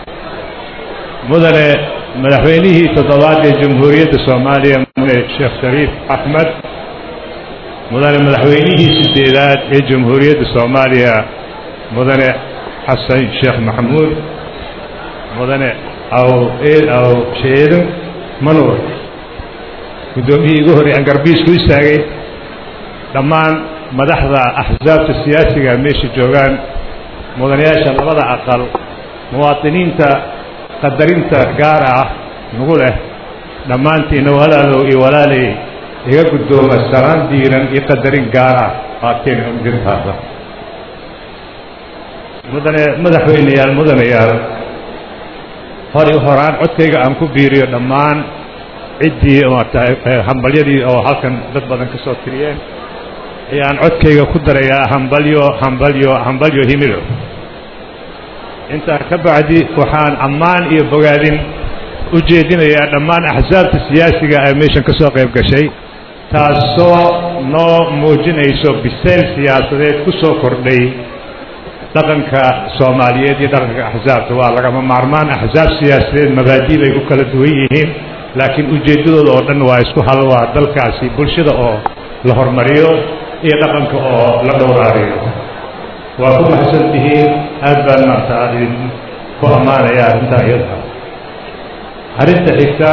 مدن مدحوينه تضوات جمهورية الصومالية الشيخ شريف أحمد مدن مدحوينه سديدات جمهورية الصومالية مدن حسن الشيخ محمود مدن أو إيه أو شيء منور قدومي يقول أن قربيس كويس dhammaan madaxda axsaabta siyaasiga meesha joogaan mudanayaasha labada aqal muwaadiniinta qadarinta gaara ah nagu leh dhammaantiina walaalow iyo walaalay iga guddooma salaan diiran iyo qadarin gaar ah qaateen dirtaada mudane madaxweyneyaal mudanayaal hori horaan codkayga aan ku biiriyo dhammaan ciddii maarata hambalyadii oo halkan dad badan ka soo tiriyeen ayaan codkayga ku darayaa hambalyo hambalyo hambalyo himilo intaa ka bacdi waxaan ammaan iyo bogaadin u jeedinayaa dhammaan axsaabta siyaasiga ee meeshan ka soo qayb gashay taasoo noo muujinayso bisayl siyaasadeed ku soo kordhay dhaqanka soomaaliyeed iyo dhaqanka axsaabta waa lagama maarmaan axsaab siyaasadeed mabaadi bay ku kala duwan yihiin laakiin ujeeddadooda oo dhan waa isku hal waa dalkaasi bulshada oo la hormariyo iyo dhaqanka oo la dhowraariyo waa ku maxsan tihiin aad baan maarta idin ku ammaanaya arrintaa iyada arrinta xigta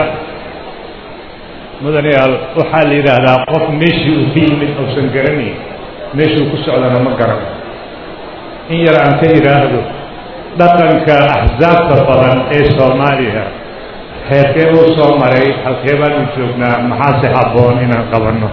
mudanayaal waxaa la yidhaahdaa qof meeshii uu ka yimid uusan garanayn meeshuu ku socdana ma garan in yar aan ka yidhaahdo dhaqanka axsaabta badan ee soomaaliya heerkee uu soo maray halkee baanu joognaa maxaase habboon inaan qabanno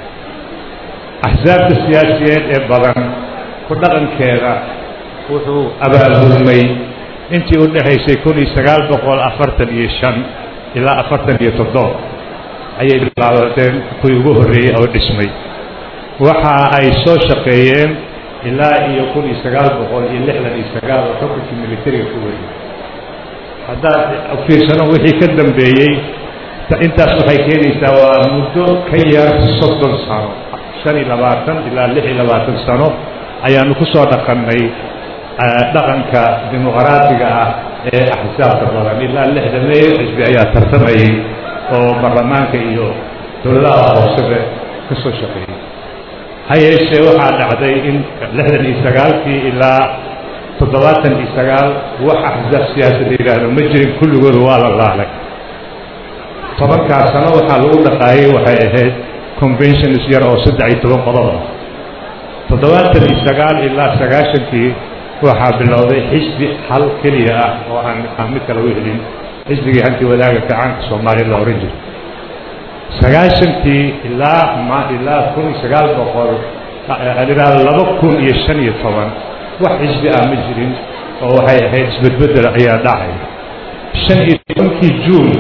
axsaabta siyaasiyeed ee badan ku dhaqankeeda wuxuu abaabulmay intii u dhexaysay kun iyo sagaal boqol afartan iyo shan ilaa afartan iyo toddoba ayay bilaabadeen kuwii ugu horreeyey oo dhismay waxa ay soo shaqeeyeen ilaa iyo kun iyo sagaal boqol iyo lixdan iyo sagaal oo xukunkii militariga ku weriyey haddaad fiirsano wixii ka dambeeyey intaas waxay keenaysaa waa muddo ka yar soddon sano shan iyo labaatan ilaa lix iyo labaatan sano ayaanu ku soo dhaqannay dhaqanka dimuqraadiga ah ee axsaabta badan ilaa lixdameeyo xisbi ayaa tartamayay oo baarlamaanka iyo dowladaha hoosebe ka soo shaqeeyey ha yeeshee waxaa dhacday in lixdan iyo sagaalkii ilaa toddobaatan iyo sagaal wax axsaab siyaasa la yidhaahdo ma jirin kulligooda waa la laalay tobankaas sano waxaa lagu dhaqaayay waxay ahayd conventions yar oo saddex iyo toban qodob ah toddobaatan iyo sagaal ilaa sagaashankii waxaa bilowday xisbi hal keliya ah oo aan aan mid kale u helin xisbigii hanti wadaaga gacaanka soomaaliya la ohan jiray sagaashankii ilaa ma ilaa kun iyo sagaal boqol adhiraado laba kun iyo shan iyo toban wax xisbi ah ma jirin oo waxay ahayd isbedbedel ayaa dhacay shan iyo tobankii juun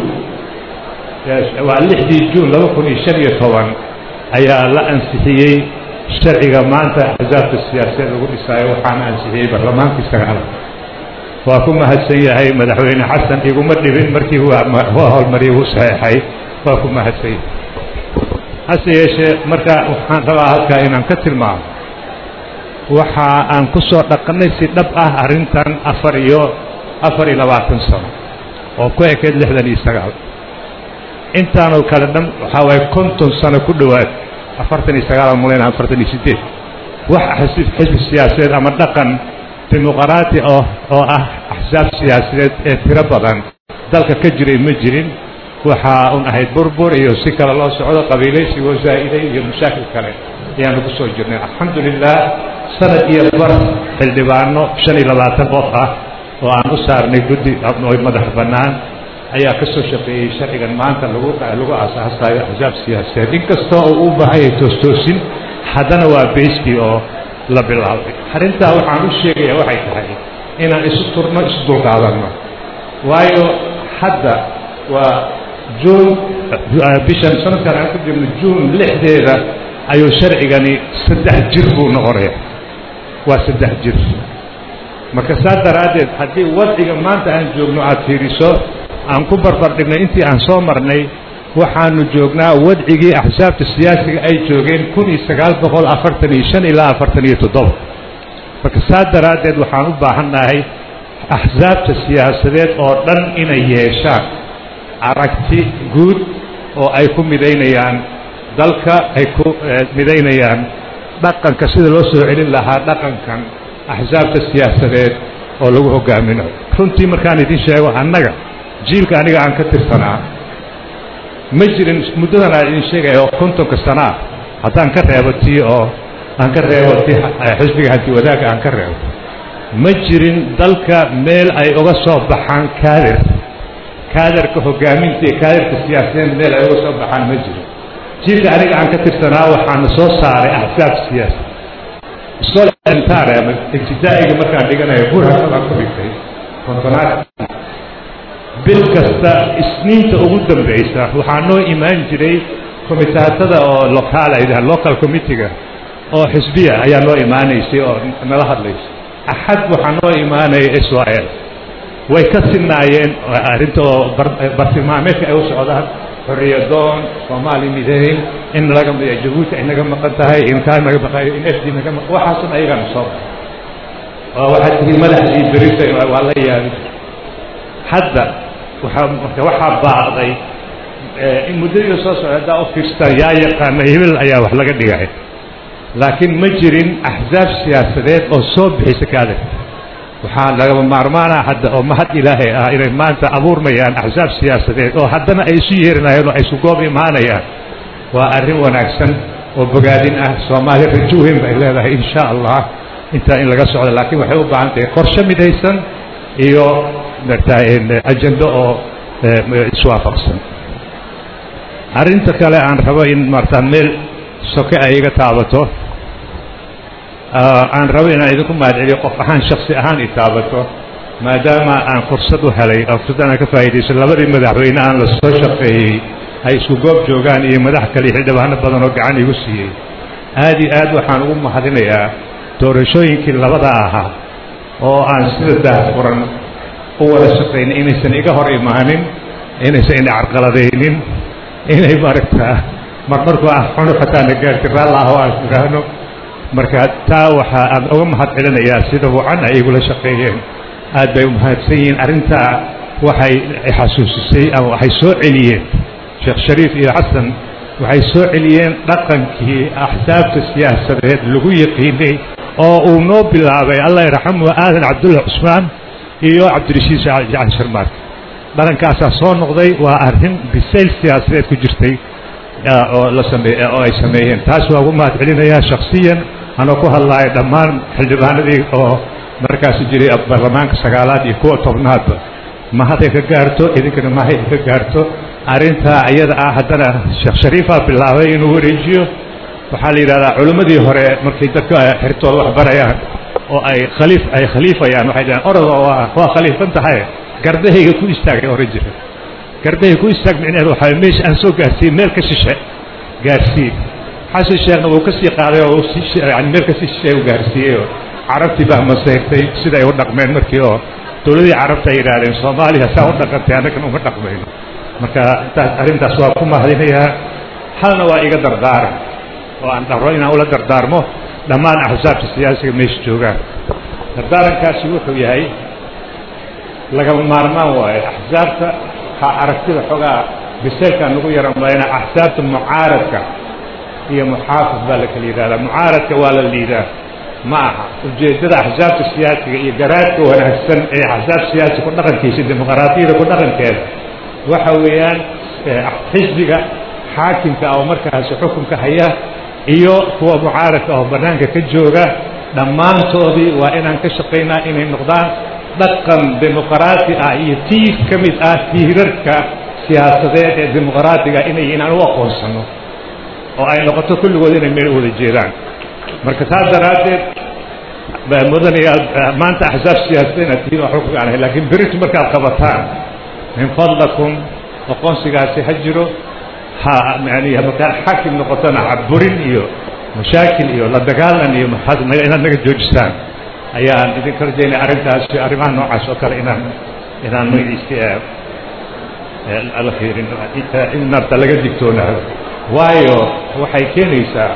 waa lixdii juun laba kun iyo shan iyo toban ayaa la ansixiyey sharciga maanta axsaabta siyaasadeed lagu dhisaayo waxaana ansixiyey barlamaankii sagaal waa ku mahadsan yahay madaxweyne xasan iguma dhibin markii waa howlmariyay wuu saxeexay waa ku mahadsan yahay hase yeeshee marka waxaan rabaa halkaa inaan ka tilmaamo waxa aan ku soo dhaqannay si dhab ah arrintan afar iyo afar iyo labaatan sano oo ku ekeyd lixdan iyo sagaal intaanoo kale dhan waxaa waaye konton sano ku dhowaad afartan iyo sagaal aan malaynaa afartan iyo siddeed wax xisbi xisbi siyaasadeed ama dhaqan dimuqraati oo oo ah axsaab siyaasadeed ee tiro badan dalka ka jiray ma jirin waxaa un ahayd burbur iyo si kale loo socdo qabiilaysigoo zaa'iday iyo mashaakil kale ayaanu ku soo jirnay alxamdu lilah sanad iyo bar xildhibaano shan iyo labaatan qof ah oo aan u saarnay guddi madax bannaan ayaa ka soo shaqeeyey sharcigan maanta lagu lagu aasaasayo axsaab siyaasadeed inkastoo uu u baahan yahay toostoosin haddana waa beyskii oo la bilaabay arrintaa waxaan u sheegaya waxay tahay inaan isu turno isu dulqaadanno waayo hadda waa juun bishan sanadkan aan ku jirno juun lixdeeda ayuu sharcigani saddex jir buu noqonaya waa saddex jir marka saa daraaddeed haddii wadciga maanta aan joogno aada fiiriso aan ku barbardhignay intii aan soo marnay waxaanu joognaa wadcigii axsaabta siyaasiga ay joogeen kun iyo sagaal boqol afartan iyo shan ilaa afartan iyo toddoba marka saa daraaddeed waxaan u baahannahay axsaabta siyaasadeed oo dhan inay yeeshaan aragti guud oo ay ku midaynayaan dalka ay ku midaynayaan dhaqanka sida loo soo celin lahaa dhaqankan axsaabta siyaasadeed oo lagu hogaaminayo runtii markaan idin sheego annaga jiilka aniga aan ka tirsanaa ma jirin muddadan aan idin sheegaya oo kontonka sana ah haddaan ka reebo tii oo aan ka reebo ti xisbiga hanti wadaagga aan ka reebo ma jirin dalka meel ay uga soo baxaan kaadir kaadarka hogaaminta iyo kaadarka siyaasadeed meel ay uga soo baxaan ma jiro jiilka aniga aan ka tirsanaa waxaana soo saaray axsaab siyaasi iskool entare ama ibtidaa'iga markaan dhiganayo burhakabaan ku dhigtay kontonaad bil kasta isniinta ugu dambaysa waxaa noo imaan jiray komitaatada oo lokaal ay dhahaan local committeega oo xisbiya ayaa noo imaanaysay oo nala hadlaysay axad waxaa noo imaanaya s y l way ka sinaayeen arrinta oo bartilmaameedka ay u socdaan xorriyadoon soomaali midayn in laga jabuuti ay naga maqan tahay in kaa naga maqayo in f d naga maqan waxaasan ayagana soo baxay oo waxaad tihiin madaxdii berita waa la yaabi hadda waxaa marka waxaa baaqday in muddadii soo socda haddaa u fiirstaan yaa yaqaana hebel ayaa wax laga dhigay laakiin ma jirin axsaab siyaasadeed oo soo bixisa ka adag waxaa lagama maarmaana hadda oo mahad ilaahay ah inay maanta abuurmayaan axsaab siyaasadeed oo haddana ay isu yeerinayaan oo ay isu goob imaanayaan waa arrin wanaagsan oo bogaadin ah soomaali rajo weyn bay leedahay insha allah intaa in laga socdo laakiin waxay u baahan tahay qorshe midaysan iyo martaa ajendo oo iswaafaqsan arrinta kale aan rabo in martaa meel soke ay iga taabato aan rabo inaan idinku mahadceliyo qof ahaan shaksi ahaan i taabato maadaama aan fursad u helay oo fursad aan ka faa'iidayso labadii madaxweyne aan la soo shaqeeyey ay isku goob joogaan iyo madax kale iyo xildhibaano badan oo gacan igu siiyey aad iyo aad waxaan ugu mahadinayaa doorashooyinkii labada ahaa oo aan sida daahfuran u wada shaqaynay inaysan iga hor imaanin inaysan ina carqaladaynin inay maaragtaa mar markuu ah xunu xataana gaarti raalla ah oo aan idhaahno marka taa waxaa aan uga mahad celinayaa sida wacan ay igula shaqeeyeen aad bay u mahadsan yihiin arrintaa waxay xasuusisay ama waxay soo celiyeen sheekh shariif iyo xasan waxay soo celiyeen dhaqankii axsaabta siyaasadeed lagu yaqiinay oo uu noo bilaabay allah yarxamu aadan cabdulla cusmaan iyo cabdirashiid jacali sharmaark dhaqankaasaa soo noqday waa arrin bisayl siyaasadeed ku jirtay oo la sameey oo ay sameeyeen taas waa ugu mahad celinayaa shaksiyan anoo ku hadlaayo dhammaan xildhibaanadii oo markaasi jiray baarlamaanka sagaalaad iyo kuwa tobnaadba mahaday ka gaarto idinkana mahay ka gaarto arrintaa iyada ah haddana sheekh shariifaa bilaabay inuu wareejiyo waxaa la yidhahdaa culimmadii hore markay dadka xirtooda wax barayaan oo ay khaliif ay khaliifayaan waxay dhahaan orada waa waa khaliifan tahay gardahayga ku istaagay oran jira gardahayga ku istaag micneheed waxaa meesha aan soo gaarsiiyey meel ka shishe gaarsii xasan sheekhna wuu ka sii qaaday oo yani meel ka sii shishe u gaarsiiyey oo carabtii baa maseyrtay siday u dhaqmeen markii oo dowladii carabta ay yidhaahdeen soomaaliya saa u dhaqantay annagana uma dhaqmayno marka intaas arrintaas waa ku mahadinayaa halna waa iga dardaaran oo aan dharo inaan ula dardaarmo dhammaan axsaabta siyaasiga meesha joogaan dardaarankaasi wuxuu yahay lagama maarmaan waayo axsaabta ha aragtida xogaa biseylkaan nagu yaran mayna axsaabta mucaaradka iyo muxaafid baa la kala yidhahdaa mucaaradka waa la liidaa ma aha ujeeddada axsaabta siyaasiga iyo garaadka wanaagsan ee axsaab siyaasi ku dhaqankiisa dimuqraadiyada ku dhaqankeeda waxa weeyaan xisbiga xaakimka oo markaasi xukunka haya iyo kuwa mucaaradka oo bannaanka ka jooga dhammaantoodii waa inaan ka shaqaynaa inay noqdaan dhaqan dimuqraati ah iyo tiir ka mid ah tiirarka siyaasadeed ee dimuqraatiga inay inaan u aqoonsano oo ay noqoto kulligood inay meel wada jeedaan marka taas daraaddeed mudanaya maanta axsaab siyaasadeed inaad tihiin waa xukunka aan ahay laakiin beritu markaad qabataan min fadlakum aqoonsigaasi ha jiro ha yani markaad xaakim noqotona caburin iyo mashaakil iyo la dagaalan iyo inaad naga joojisaan ayaan idinka rajaynaya arrintaasi arrimaha noocaas oo kale inaan inaan magaciisi la fiirin in narta laga digtoonaado waayo waxay keenaysaa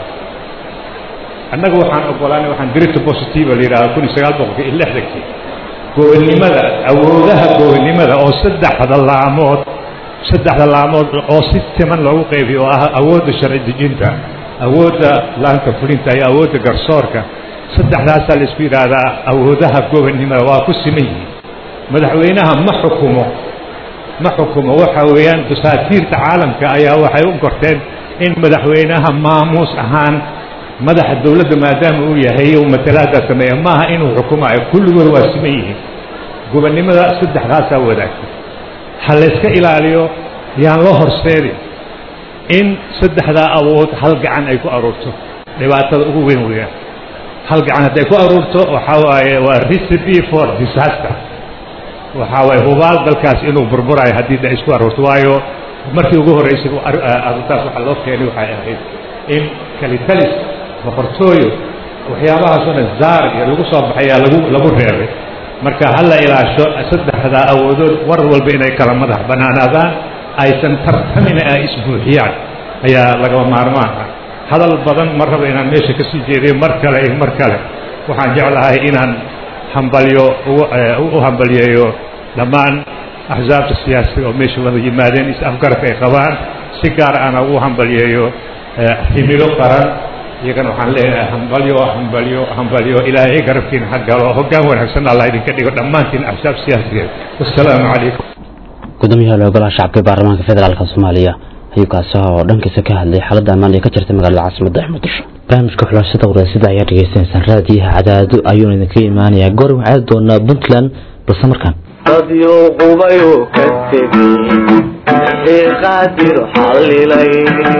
annaga waxaan ogolaanay waxaan dirita positiva la yidhahda kun iyo sagaal boqolka iyo lixdankii gobonnimada awoodaha gobonnimada oo saddexda laamood saddexda laamood oo si siman loogu qaybiyo oo ah awoodda sharci dejinta awoodda laanka fulinta iyo awoodda garsoorka saddexdaasaa la isku yidhaahdaa awoodaha gobonnimada waa ku siman yihiin madaxweynaha ma xukumo ma xukumo waxa weeyaan dasaatiirta caalamka ayaa waxay u gorteen in madaxweynaha maamuus ahaan madaxa dowladda maadaama uu yahay uu matalaada sameeya maaha inuu xukumayo kulligood waa siman yihiin gobonnimada saddexdaasaa wadaagta ha layska ilaaliyo yaan loo horseedin in saddexdaa awood hal gacan ay ku aruurto dhibaatada ugu weyn weeyaan hal gacan hadday ku aruurto waxaa waaye waa recipe for disaster waxaa waaye hubaal dalkaas inuu burburayo haddii da isku aruurto waayo markii ugu horreysay arrintaas waxaa loo keenay waxay ahayd in kalitalis boqortooyo waxyaabahaasoo dhan zaar iyo lagu soo baxayaa lagu lagu reebay marka ha la ilaasho saddexdaa awoodood war walba inay kala madax bannaanaadaan aysan tartamina ay isbuuxiyaan ayaa lagaba maarmaan ah hadal badan ma raba inaan meesha ka sii jeediyo mar kale iyo mar kale waxaan jeclahay inaan hambalyo u hambalyeeyo dhammaan axsaabta siyaasiga oo meesha wada yimaadeen is afgarka ay qabaan si gaar ana ugu hambalyeeyo himilo qaran iyagana waxaan leeyahay hambalyo hambalyo hambalyo ilaahay garabkiina ha galo hoggaan wanaagsan allah idinka dhigo dhammaantiin axsaab siyaasigeed wassalaamu calaykum gudoomiyaha golaha shacabka ee baarlamaanka federaalka soomaaliya ayuu kaasi oo dhankiisa ka hadlay xaaladda ammaan ee ka jirta magaalada caasimada ee muqdisho barnaamijka xulashada waraasida ayaa dhegeysanaysaan raadiyaha cadaado ayuuna idinka imaanayaa goor waxaa aadi doonaa puntland balse markaan dadyo qubayuu ka tegey wixii qaadir xallilay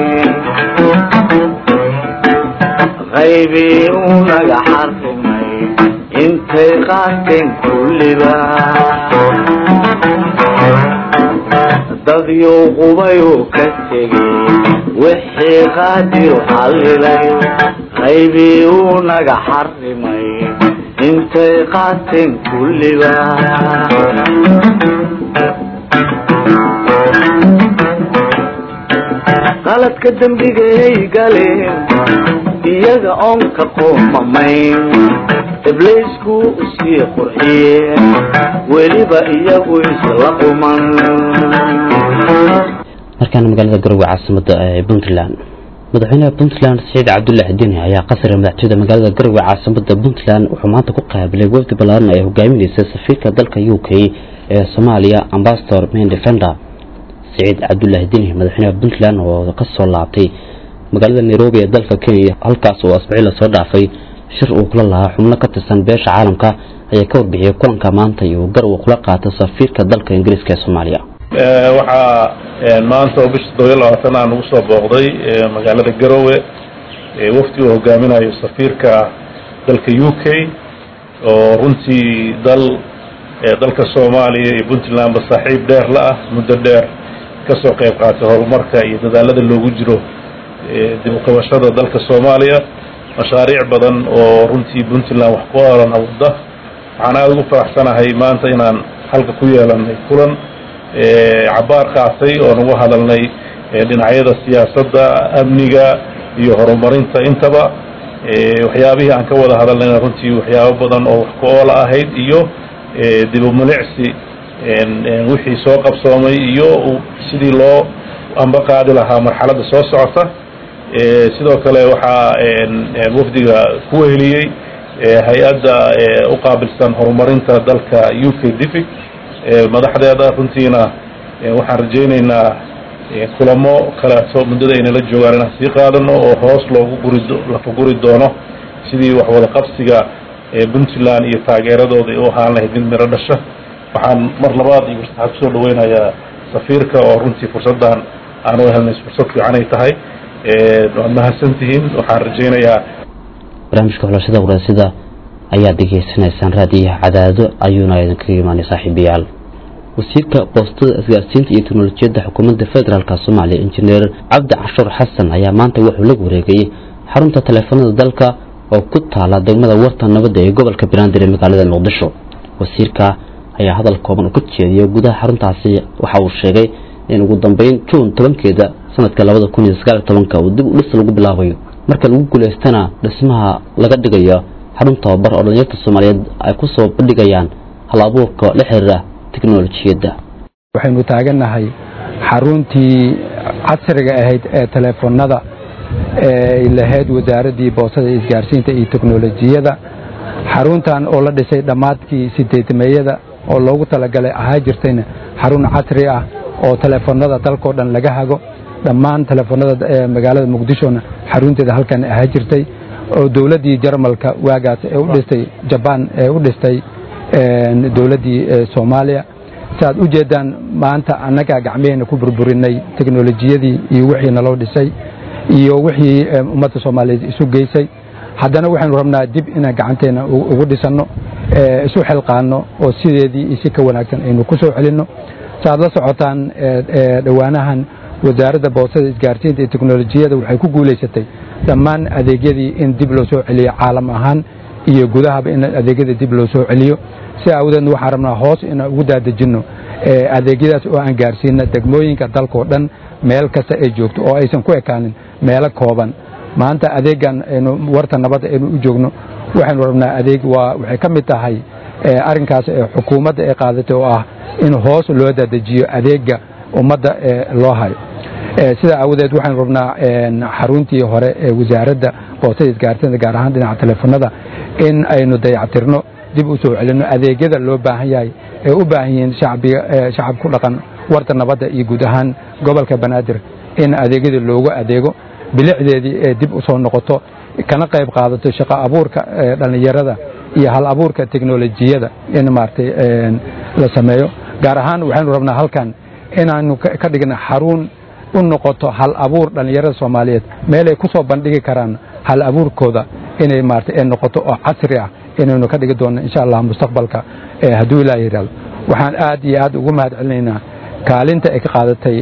qaybii uu naga xarrimay intay qaateen kulliba dadyo qubayuu ka tegey wixii qaadir xallilay qaybii uu naga xarrimay intay qaateen kulliba qaladka dembigay galeen iyaga oon ka qoomamayn ibliisku usii qurxiyeen weliba iyagu isla quman markaana magaalada garowe caasimada ee puntland madaxweynaha puntland saciid cabdulaahi deni ayaa qasriga madaxtooyada magaalada garowe caasimada puntland wuxuu maanta ku qaabilay wafdi ballaaran ay hogaaminaysa safiirka dalka u k ee soomaaliya ambasador main defender saciid cabdulaahi deni madaxweynaha puntland oo ka soo laabtay magaalada nairobi ee dalka kenya halkaas oo asbuuci lasoo dhaafay shir uu kula lahaa xubno ka tirsan beesha caalamka ayaa ka warbixiyay kulanka maanta iyo garowe kula qaatay safiirka dalka ingiriiska ee soomaaliya waxaa maanta oo bisha todobiyo labaatan aan ugu soo booqday magaalada garowe wafdi uu hogaaminayo safiirka dalka u k oo runtii dal dalka soomaaliya iyo puntlandba saaxiib dheer la ah muddo dheer kasoo qayb qaatay horumarka iyo dadaalada loogu jiro dib uqabashada dalka soomaaliya mashaariic badan oo runtii puntland wax ku oran awda waxaan aada ugu faraxsanahay maanta inaan halka ku yeelanay kulan cabaar qaatay oon uga hadalnay dhinacyada siyaasadda amniga iyo horumarinta intaba waxyaabihii aan ka wada hadalnayna runtii waxyaabo badan oo wax ku oola ahayd iyo dib u milicsi wixii soo qabsoomay iyo sidii loo amba qaadi lahaa marxaladda soo socota sidoo kale waxaa wafdiga ku weheliyey hay-adda u qaabilsan horumarinta dalka u k dific madaxdeeda runtiina waxaan rajaynaynaa kulamo kaleeto muddada aynala joogaan inaan sii qaadano oo hoos loogu guri lafa guri doono sidii wax wada qabsiga puntland iyo taageeradooda u ahaan lahayd mid miro dhasha waxaan mar labaad iyo waxaan kusoo dhaweynayaa safiirka oo runtii fursaddan aan u helnay fursad fiican ay tahay waad mahadsantihiin waxaan rajaynayaa barnaamijka xulashada waraasida ayaad degeysanaysaan raadiyaha cadaado ayuuna idinkaga imaanay saaxiibayaal wasiirka boostada isgaarsiinta iyo teknolojiyadda xukuumadda federaalka soomaaliya injineer cabdi cashuur xasan ayaa maanta wuxuu la wareegayay xarunta taleefanada dalka oo ku taala degmada warta nabadda ee gobolka banaadir ee magaalada muqdisho wasiirka ayaa hadal kooban u ka jeediyay gudaha xaruntaasi waxa uu sheegay in ugu dambeyn juun tobankeeda sanadka labada kun iyo sagaal iyo tobanka uu dib u dhis lagu bilaabayo marka lagu guulaystana dhismaha laga dhigayo xarun tababar oo dhalinyarta soomaaliyeed ay ku soo bandhigayaan hal abuurka la xiriira teknolojiyadda waxaynu taagannahay xaruntii casriga ahayd ee teleefonada ee lahayd wasaaraddii boosada isgaarsiinta iyo teknolojiyada xaruntan oo la dhisay dhammaadkii sideedmeeyada oo loogu talagalay ahaa jirtayna xarun casri ah oo teleefonada dalkao dhan laga hago dhammaan teleefonada magaalada muqdishona xarunteeda halkan ahaa jirtay oo dowladdii jarmalka waagaas ee u dhistay jabaan ee u dhistay dowladdii soomaaliya saaad u jeeddaan maanta annagaa gacmaheenna ku burburinay teknolojiyadii iyo wixii naloo dhisay iyo wixii ummadda soomaaliyeed isu geysay haddana waxaynu rabnaa dib inaan gacanteenna ugu dhisanno isu xilqaanno oo sideedii iyo si ka wanaagsan aynu ku soo celinno saaad la socotaan dhowaanahan wasaaradda boosada isgaarsiinta iyo teknolojiyada waxay ku guulaysatay dhammaan adeegyadii in dib loo soo celiyo caalam ahaan iyo gudahaba in adeegyada dib loo soo celiyo si awdeedna waxaan rabnaa hoos inaan ugu daadejinno adeegyadaas oo aan gaarsiino degmooyinka dalkao dhan meel kasta ay joogto oo aysan ku ekaanin meelo kooban maanta adeegan aynu warta nabadda aynu u joogno waxaynu rabnaa adeeg waa waxay ka mid tahay arrinkaas xukuumadda ay qaadatay oo ah in hoos loo dadejiyo adeega ummadda loo hayo sidaa aawadeed waxaynu rabnaa xaruntii hore ee wasaaradda boostada isgaarsiinta gaar ahaan dhinaca teleefonada in aynu dayactirno dib u soo celinno adeegyada loo baahan yahay ee u baahan yihiin shacab ku dhaqan warta nabadda iyo guud ahaan gobolka banaadir in adeegyada loogu adeego bilicdeedii ee dib u soo noqoto kana qayb qaadato shaqo abuurka dhallinyarada iyo hal abuurka teknolojiyada in maaragtay la sameeyo gaar ahaan waxaynu rabnaa halkan inaanu ka dhigna xarun u noqoto hal abuur dhallinyarada soomaaliyeed meelay ku soo bandhigi karaan hal abuurkooda inay maaragtay ay noqoto oo casri ah inaynu ka dhigi doonno insha allah mustaqbalka hadduu ilaah yidhahdo waxaan aad iyo aad ugu mahad celinaynaa kaalinta ay ka qaadatay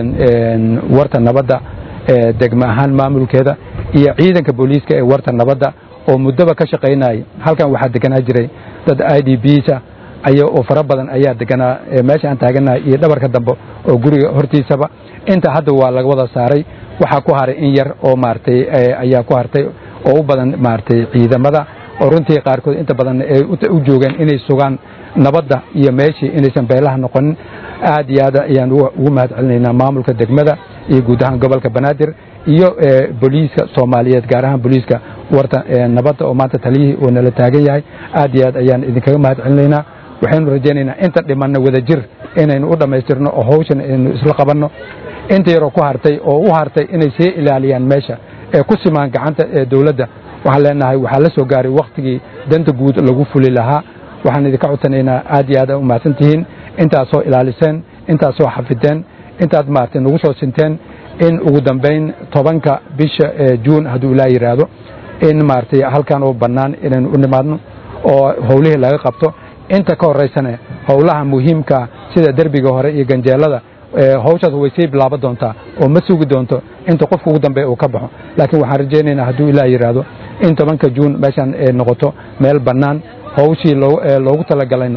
warta nabadda degma ahaan maamulkeeda iyo ciidanka booliiska ee warta nabadda oo muddoba ka shaqaynayay halkan waxaa deganaa jiray dad i d bsa aya oo fara badan ayaa deganaa meesha aan taaganahay iyo dhabarka dambe oo guriga hortiisaba inta hadda waa laga wada saaray waxaa ku haray in yar oo maaragtay ayaa ku hartay oo u badan maaragtay ciidamada oo runtii qaarkood inta badan ay u joogeen inay sugaan nabadda iyo meeshii inaysan beelaha noqonin aad iyo aad ayaan ugu mahad celinaynaa maamulka degmada iyo guud ahaan gobolka banaadir iyo booliiska soomaaliyeed gaar ahaan booliiska warta nabadda oo maanta taliyihii uu nala taagan yahay aad iyo aad ayaan idinkaga mahad celinaynaa waxaynu rajaynaynaa inta dhimanna wada jir inaynu u dhammaystirno oo hawshan aynu isla qabanno inta yaroo ku hartay oo u hartay inay sii ilaaliyaan meesha ee ku simaan gacanta ee dowladda waxaan leenahay waxaa la soo gaaray wakhtigii danta guud lagu fuli lahaa waxaan idinka codsanaynaa aad iyo aad u mahadsan tihiin intaad soo ilaaliseen intaad soo xafideen intaad maaragtay nagu soo sinteen in ugu dambayn tobanka bisha juun hadduu ilaa yidhaahdo in maaragtay halkan oo bannaan inaynu u nimaadno oo howlihii laga qabto inta ka horaysana howlaha muhiimka sida derbiga hore iyo ganjeelada hawshaas way sii bilaaban doontaa oo ma sugi doonto inta qofka ugu dambeeya uu ka baxo laakiin waxaan rajaynaynaa hadduu ilaa yidhaahdo in tobanka juun meeshan noqoto meel bannaan hawshii loogu talagalayna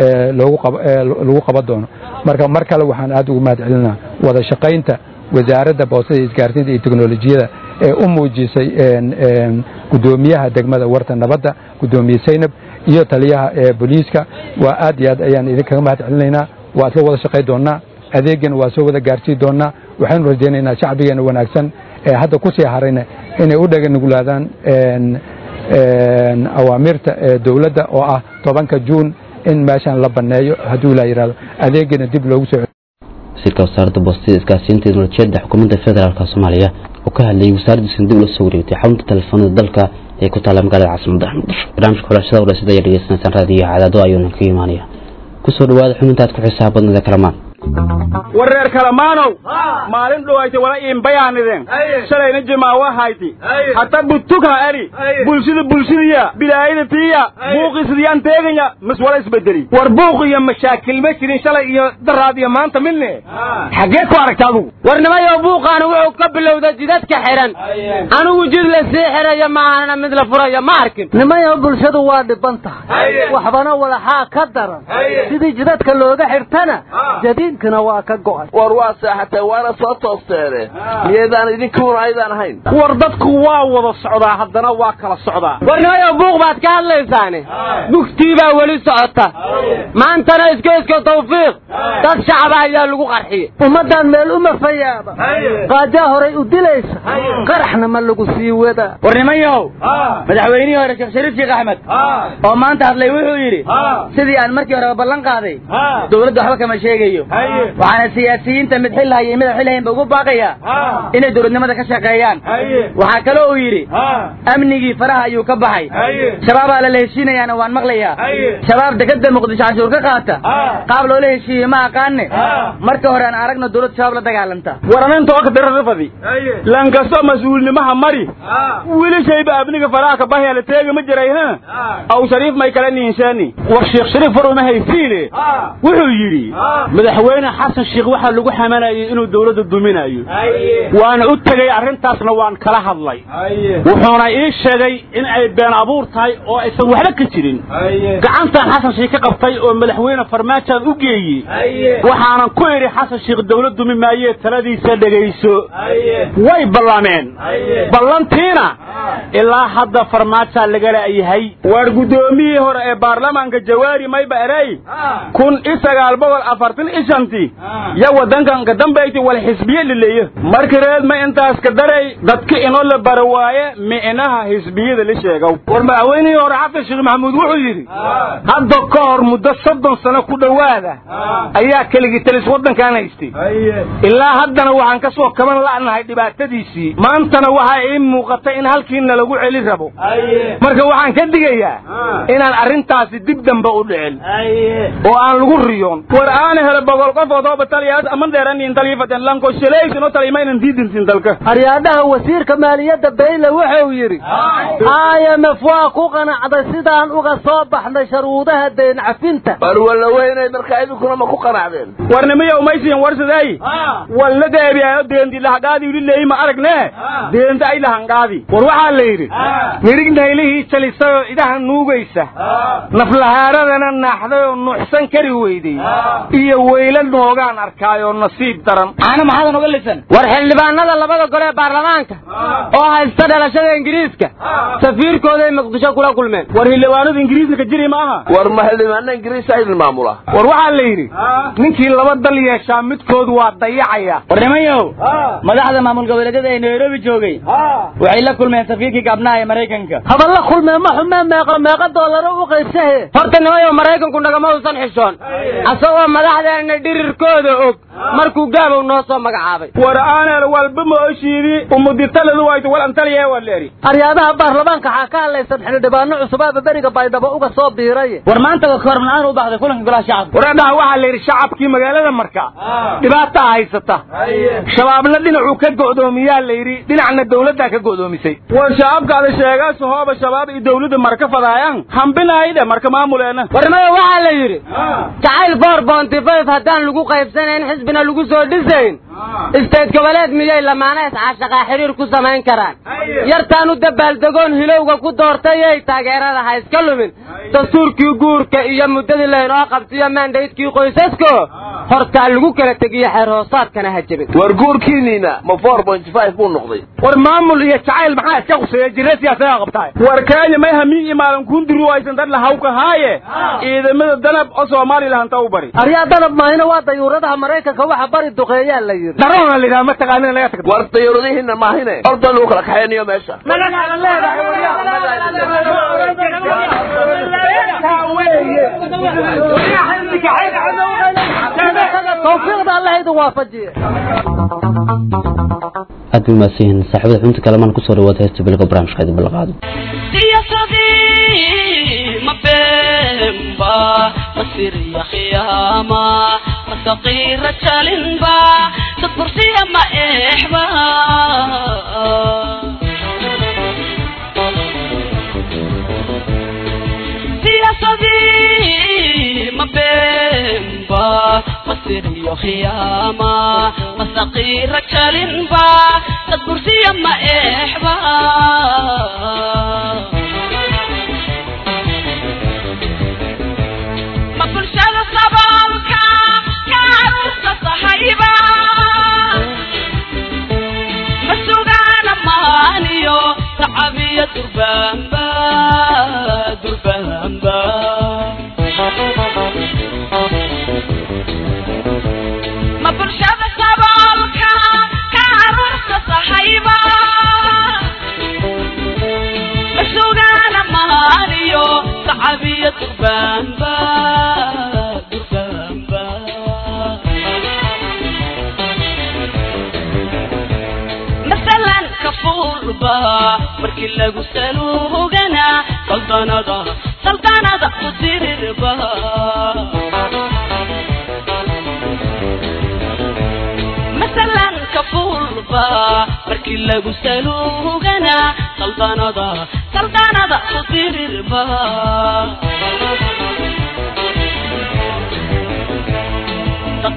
lagu qaban doono marka mar kale waxaan aad ugu mahad celinaa wada shaqaynta wasaaradda boostada isgaarsiinta iyo teknolojiyada ee u muujisay gudoomiyaha degmada warta nabadda gudoomiye saynab iyo taliyaha booliiska waa aad iyo aad ayaan idinkaga mahad celinaynaa waa isla wada shaqay doonaa adeegana waa soo wada gaarsii doonaa waxaynu rajaynaynaa shacbigeena wanaagsan ee hadda ku sii harayna inay u dhaganuglaadaan awaamirta dowladda oo ah tobanka juun in meeshan la banneeyo hadduu ilaa yidhahdo adeegana dib loogu soo wasiirka wasaaradda boostada isgaarsiinta teknolojiyadda xukuumadda federaalk soomaaliya oo ka hadlayay wasaaraddiisuna dib ula soo wareegtay xarunta telefoonada dalka ee ku taalla magaalada caasimada muqdisho barnaamijka xulashada wareysyada ayaa dhegeysanaysaan raadiyaha cadaado ayuuna ka imaanaya kusoo dhawaada xubintaad ku xisaab badnada kalamaan wareer kalamaanow maalin dhowayta wala iinbayaanideen shalayna jimaawa hayti hata butugha eri bulshida bulshadiya bilaayada tiya buuqisidiyaan teeganya mis wala isbedeli war buuq iyo mashaakil ma jirin shalay iyo daraad iyo maanta midne xaggee ku aragta adugu war nimayo buuqaanu wuxuu ka bilowda jidadka xihan anigu jid la sii xiraya maahana mid la furaya ma arkin nimayo bulshadu waa dhiban tahay waxbana walaxaa ka daran sidii jidadka looga xirtana jadiidkana waa ka go'ay war waa saaxatay waana soo toosteene miyaydaan idinkuuna aydaan ahayn war dadku waa wada socdaa haddana waa kala socdaa war nimayo buuq baad ka hadlaysaane bugtii baa weli socota maantana iskeyska tawfiiq dad shacaba ayaa lagu qarxiyey ummaddan meel uma fayaaba qaajaa horay u dilaysa qaraxna ma lagu sii wadaa war nimanyahow madaxweynihii hore sheekh shariif sheekh axmed oo maanta hadlay wuxuu yidhi sidii aan markii horeba ballan qaaday dowladda waxba kama sheegayo waxaana siyaasiyiinta mid xil haya mid xil haynba ugu baaqaya inay dowladnimada ka shaqeeyaan waxaa kaloo uu yidhi amnigii faraha ayuu ka baxay shabaabaa lala heshiinayaana waan maqlayaa shabaab dekada muqdisho canshuur ka qaata qaab loola heshiiye ma aqaane marka hore aan aragno dowlad shabaab la dagaalanta waraninta okdararafadi lankasto mas-uulnimaha mari wili shayba abniga faraha ka bahya la teega ma jiray ha aw shariif may kala niinsaani war sheekh shariif war uma haysiine wuxuu yidhi madaxweyne xasan sheekh waxaa lagu xamanayay inuu dowladda duminayo waana u tegey arrintaasna waan kala hadlay wuxuuna ii sheegay in ay been abuur tahay oo aysan waxba ka jirin gacantan xasan sheekh ka qabtay oo madaxweyne farmaajaan u geeyey waxaanan ku idhi xasan sheekh dowlad dumi maayee taladiisa dhegayso way ballameen ballantiina ilaa hadda farmaajaa lagala yahay waar guddoomiyihii hore ee baarlamaanka jawaari mayba erey kun iyo sagaal boqol afartan iyo shantii ya waddankan ka dambayti wal xisbiye lileeyo markii reed ma intaas ka daray dadka inoo la bara waaye micnaha xisbiyada la sheegow war madaxweynihii hore xasan sheekh maxamuud wuxuu yidhi hadda ka hor muddo soddon sano ku dhowaada ayaa keligii talis waddankan haystay ilaa haddana waxaan ka soo kaban la'nahay dhibaatadiisii maantana waxaa ii muuqata in halkiina lagu celi rabo marka waxaan ka digayaa inaan arrintaasi dib dambe u dhicin oo aan lagu riyoon war aana hele boqol qof oo tooba taliyaas aman dheeranin taliyafaten lanko shaleysino talimaynan diidintin dalka aryaadhaha wasiirka maaliyadda bayle wuxuu yidhi imf waa ku qanacday sidaan uga soo baxnay sharuudaha deyn cafinta war walla weynay markaa idinkuna ma ku qanacdeen warnimiyo umaysiin warsadey walla deebiyayo deenti lahagaadi uli leeyi ma aragne deenta ay lahangaadi war waxaa la yidhi mirig naylihii jalisayoo idaha nuugaysa naflahaaradana naaxday oo nuuxsan kari weydey iyo weyla noogaan arkaayoo nasiib daran caana maxaadan uga lisan war xildhibaanada labada gole ee baarlamaanka oo haysta dhalashada ingiriiska safiirkooday muqdisho kula kulmeen war xildhibaanada ingiriiska ka jiri ma aha war ma xildhibaana ingiriis idin maamula war waxaa la yidhi ninkii laba dal yeeshaa midkood waa dayacaya war nimanyow madaxda maamul goboleedyada ee nairobi joogay waxay la kulmeen safiirkii gaabnaha ee maraykanka haba la kulmeen ma xumee meeqa meeqa doolaro u qaybsahe horta nimayow maraykanku nagama uusan xishoon asagoo madaxdeena dhirirkooda og markuu gaabow noo soo magacaabay war aanel walba mooshiidi umuditaladu waytu wal antaliye waleeri aryaadaha baarlamaanka waxaa ka hadlaysan xildhibaano cusubaaba beriga baydhabo uga soo biiray war maanta ka hor manaan u baxday kulanka golaha shacabka waradhaha waxaa la yidhi shacabkii magaalada marka dhibaataa haysata shabaabna dhinacuu ka go'doomiyaa la yidhi dhinacna dawladdaa ka go'doomisay war shacabkaada sheegaas hooba shabaab iyo dawladda marka fadaayaan hambinaayde marka maamuleena warmada waxaa la yidhi jacayl boor boontifayf haddaan lagu qaybsanayn xisbina lagu soo dhisayn isteed goboleed miyay lamaana iscaashaqaa xiriir ku samayn karaan yartaan u dabaaldegoon hilowga ku doortayay taageerada ha iska lumin dastuurkii guurka iyo muddadii laynoo qabsiyo maandaydkii qoysasko hortaa lagu kala tegiyo xeer hoosaadkana ha jebin war guurkiiniina ma four point five buu noqday war maamul iyo jacayl maxaa iska quseeya jira siyaasadaa qabtaa war kaanya may hamiin iyo maalin kundiri waysan dad lahawka haaye ciidamada danab oo soomaali lahanta u bari aryaa danab maahina waa dayuuradaha maraykanka waxa bari duqeeyaa la yidhi darona lidhaha ma taqaanin laga tagto war dayuuradihiina maahine orda lagu kala kaxaynayo meesha tawfiiqda allah idin waafajiye aad bay umaadsanyihiin saaxiibada xubinta kalamaan kusoo dhawaada heesta bilga barnaamijka idin balaqaado siyaasadii ma beenba masiriya khiyaama masaqiira jalinba dad bursiya ma eexba siyaasadii ma beenba masiriyo khiyaama masaqiira jalinba dad bursiya ma eexba ma bulshada saboolka ka caruurta sahayba ma sugaana maaniyo tacabiya durbaanba durbaanba ma bulshada saboolka ka caruurta sahayba ma sugaana maaniyo tacabiya durbaanba durbaanba masalan kafuurba markii lagu saluugana saldanada saldanada ku dirirba masalan kafuurba markii lagu saluugana saldanada saldanada ku dirirba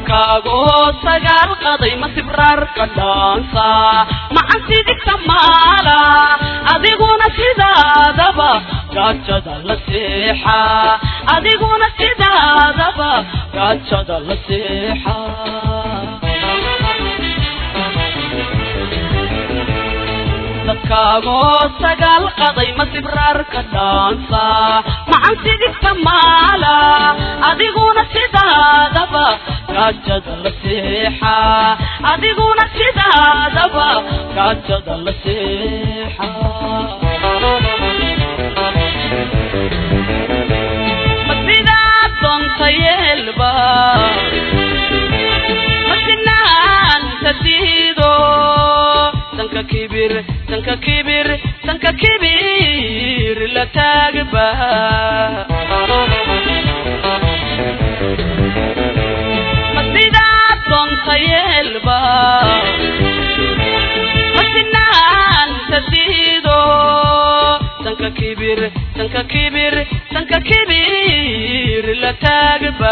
dabkaagoo sagaal qaday ma sibraarka dhaansa macan sidigta maala adiguna sidaadaba gaajada la seexa adiguna sidaadaba gaajada la seexa dabkaagoo sagaal qaday ma sibraarka dhaansa macan sidigta maala adiguna sidaadaba gaajada la seexa adiguna sidaadaba gaajada la seexa ma sidaad doonta yeelba ma sinaanta diido sanka kibir sanka kibir sanka kibir la taagba ma sidaad doonta yeelba ma sinaanta diido sanka kibir sanka kibir sanka kibir la taagba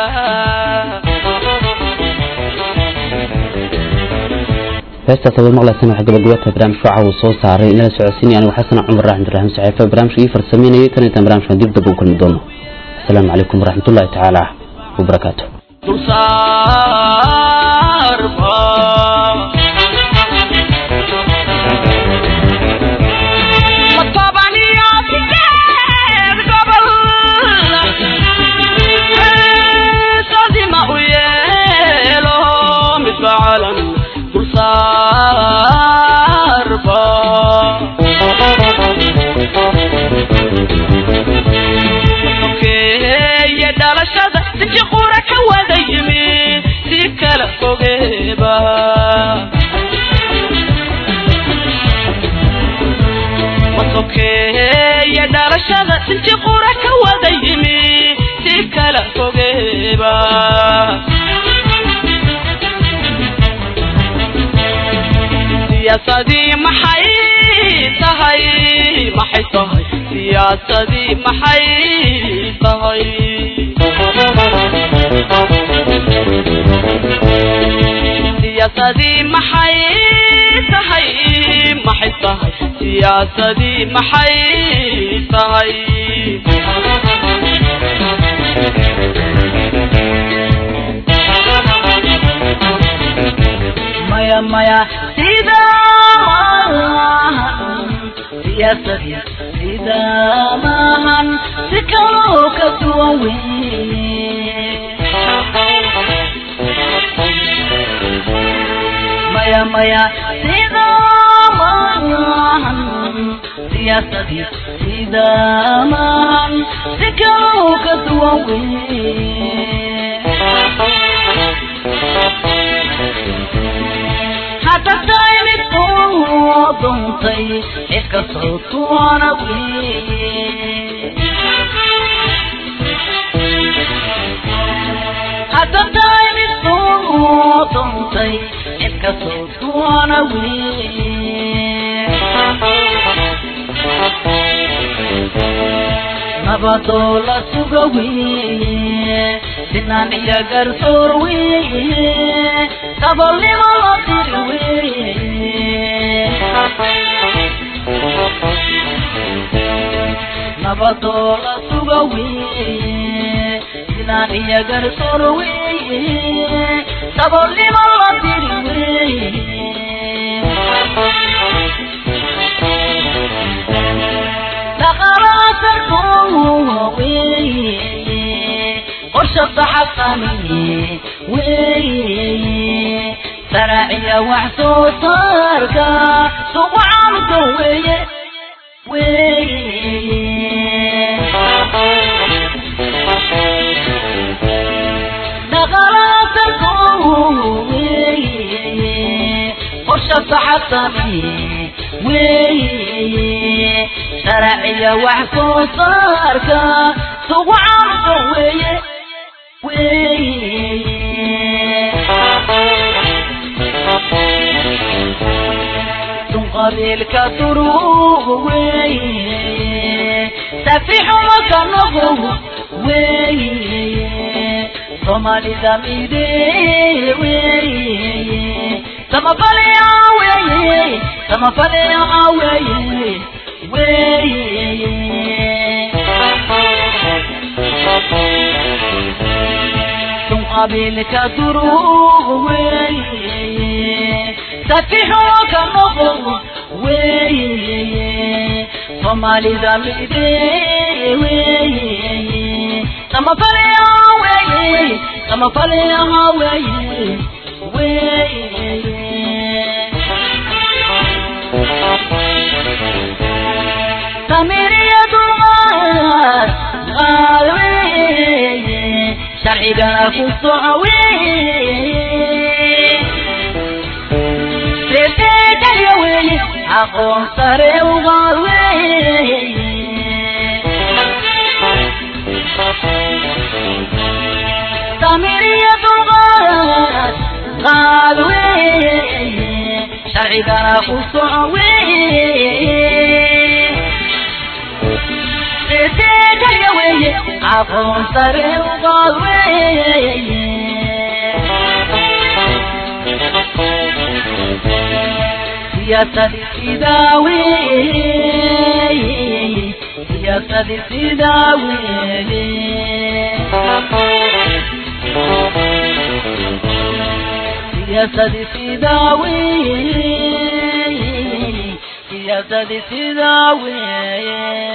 heestaas aad maqlaysaan waxaa gabagabata barnaamijka waxa uu soo saaray inala socodsiinaya anigu xasan cumar raxmed raxim saxiifa barnaamijka ii farsameynayay tan intaan barnaamijkan dib dab u kulmi doono asalaamu calaykum waraxmatullaahi tacaala wabarakaatu dulsaarba ma toban iyo sideed gobol heesadima u yeelo midba calan dulsaarba sokeeye dhalashada dadkii qura ka wada yimi si kala fogeeba masokeeye dhalashada dadkii qura ka wada yimi si kala fogeeba siyaasadii maxay tahay maxay tahay siyaasadii maxay tahay siyaasadii maxay tahay maxay tahay siyaasadii maxay tahay maya maya sida siyaasadii sida maahan si kaloo ka duwan wey maya maya sida maahan siyaasadii sida maahan si kaloo ka duwan wey hadda tahay mid uu duntay cid kastoo tuwana wey hadda tahay mid uu duntay cid kastoo tuwana wey nabadoo la suga weye sinaan iyo garsoor weye dabolnimo la diri weye nabadoo la suga weye sinaan iyo garsoor weye dabolnimo la diri weye dhaqalaasarkoo weye qorshada xaqaniye weye saraaciya wax soo saarka sugu caamka weye weye dhaqalaasarkoo weye qorshada xaqaniye weye sharciya wax soo saarka sugu caamka weye tun qabiilka duruugu weye safixumaka noqow weye soomaalida midee weeye samafalaya weeye samafalaya weeye weeye ثم قبلك دروغ وي سفيحك النظر وي صومالي ذنبي وي لما فليا وي لما فليا وي وي سمير يا دمار غالوي sharcigana ku socowe reebeedaya weye aqoon sare ugaad weye samiriya dulqaad qaad weye sharcigana ku soco weye reebeedaya weye aqoon sare ugaad weye siyaasadii sidaa weye siyaasadii sidaa weye siyaasadii sidaa weye siyaasadii sidaa weye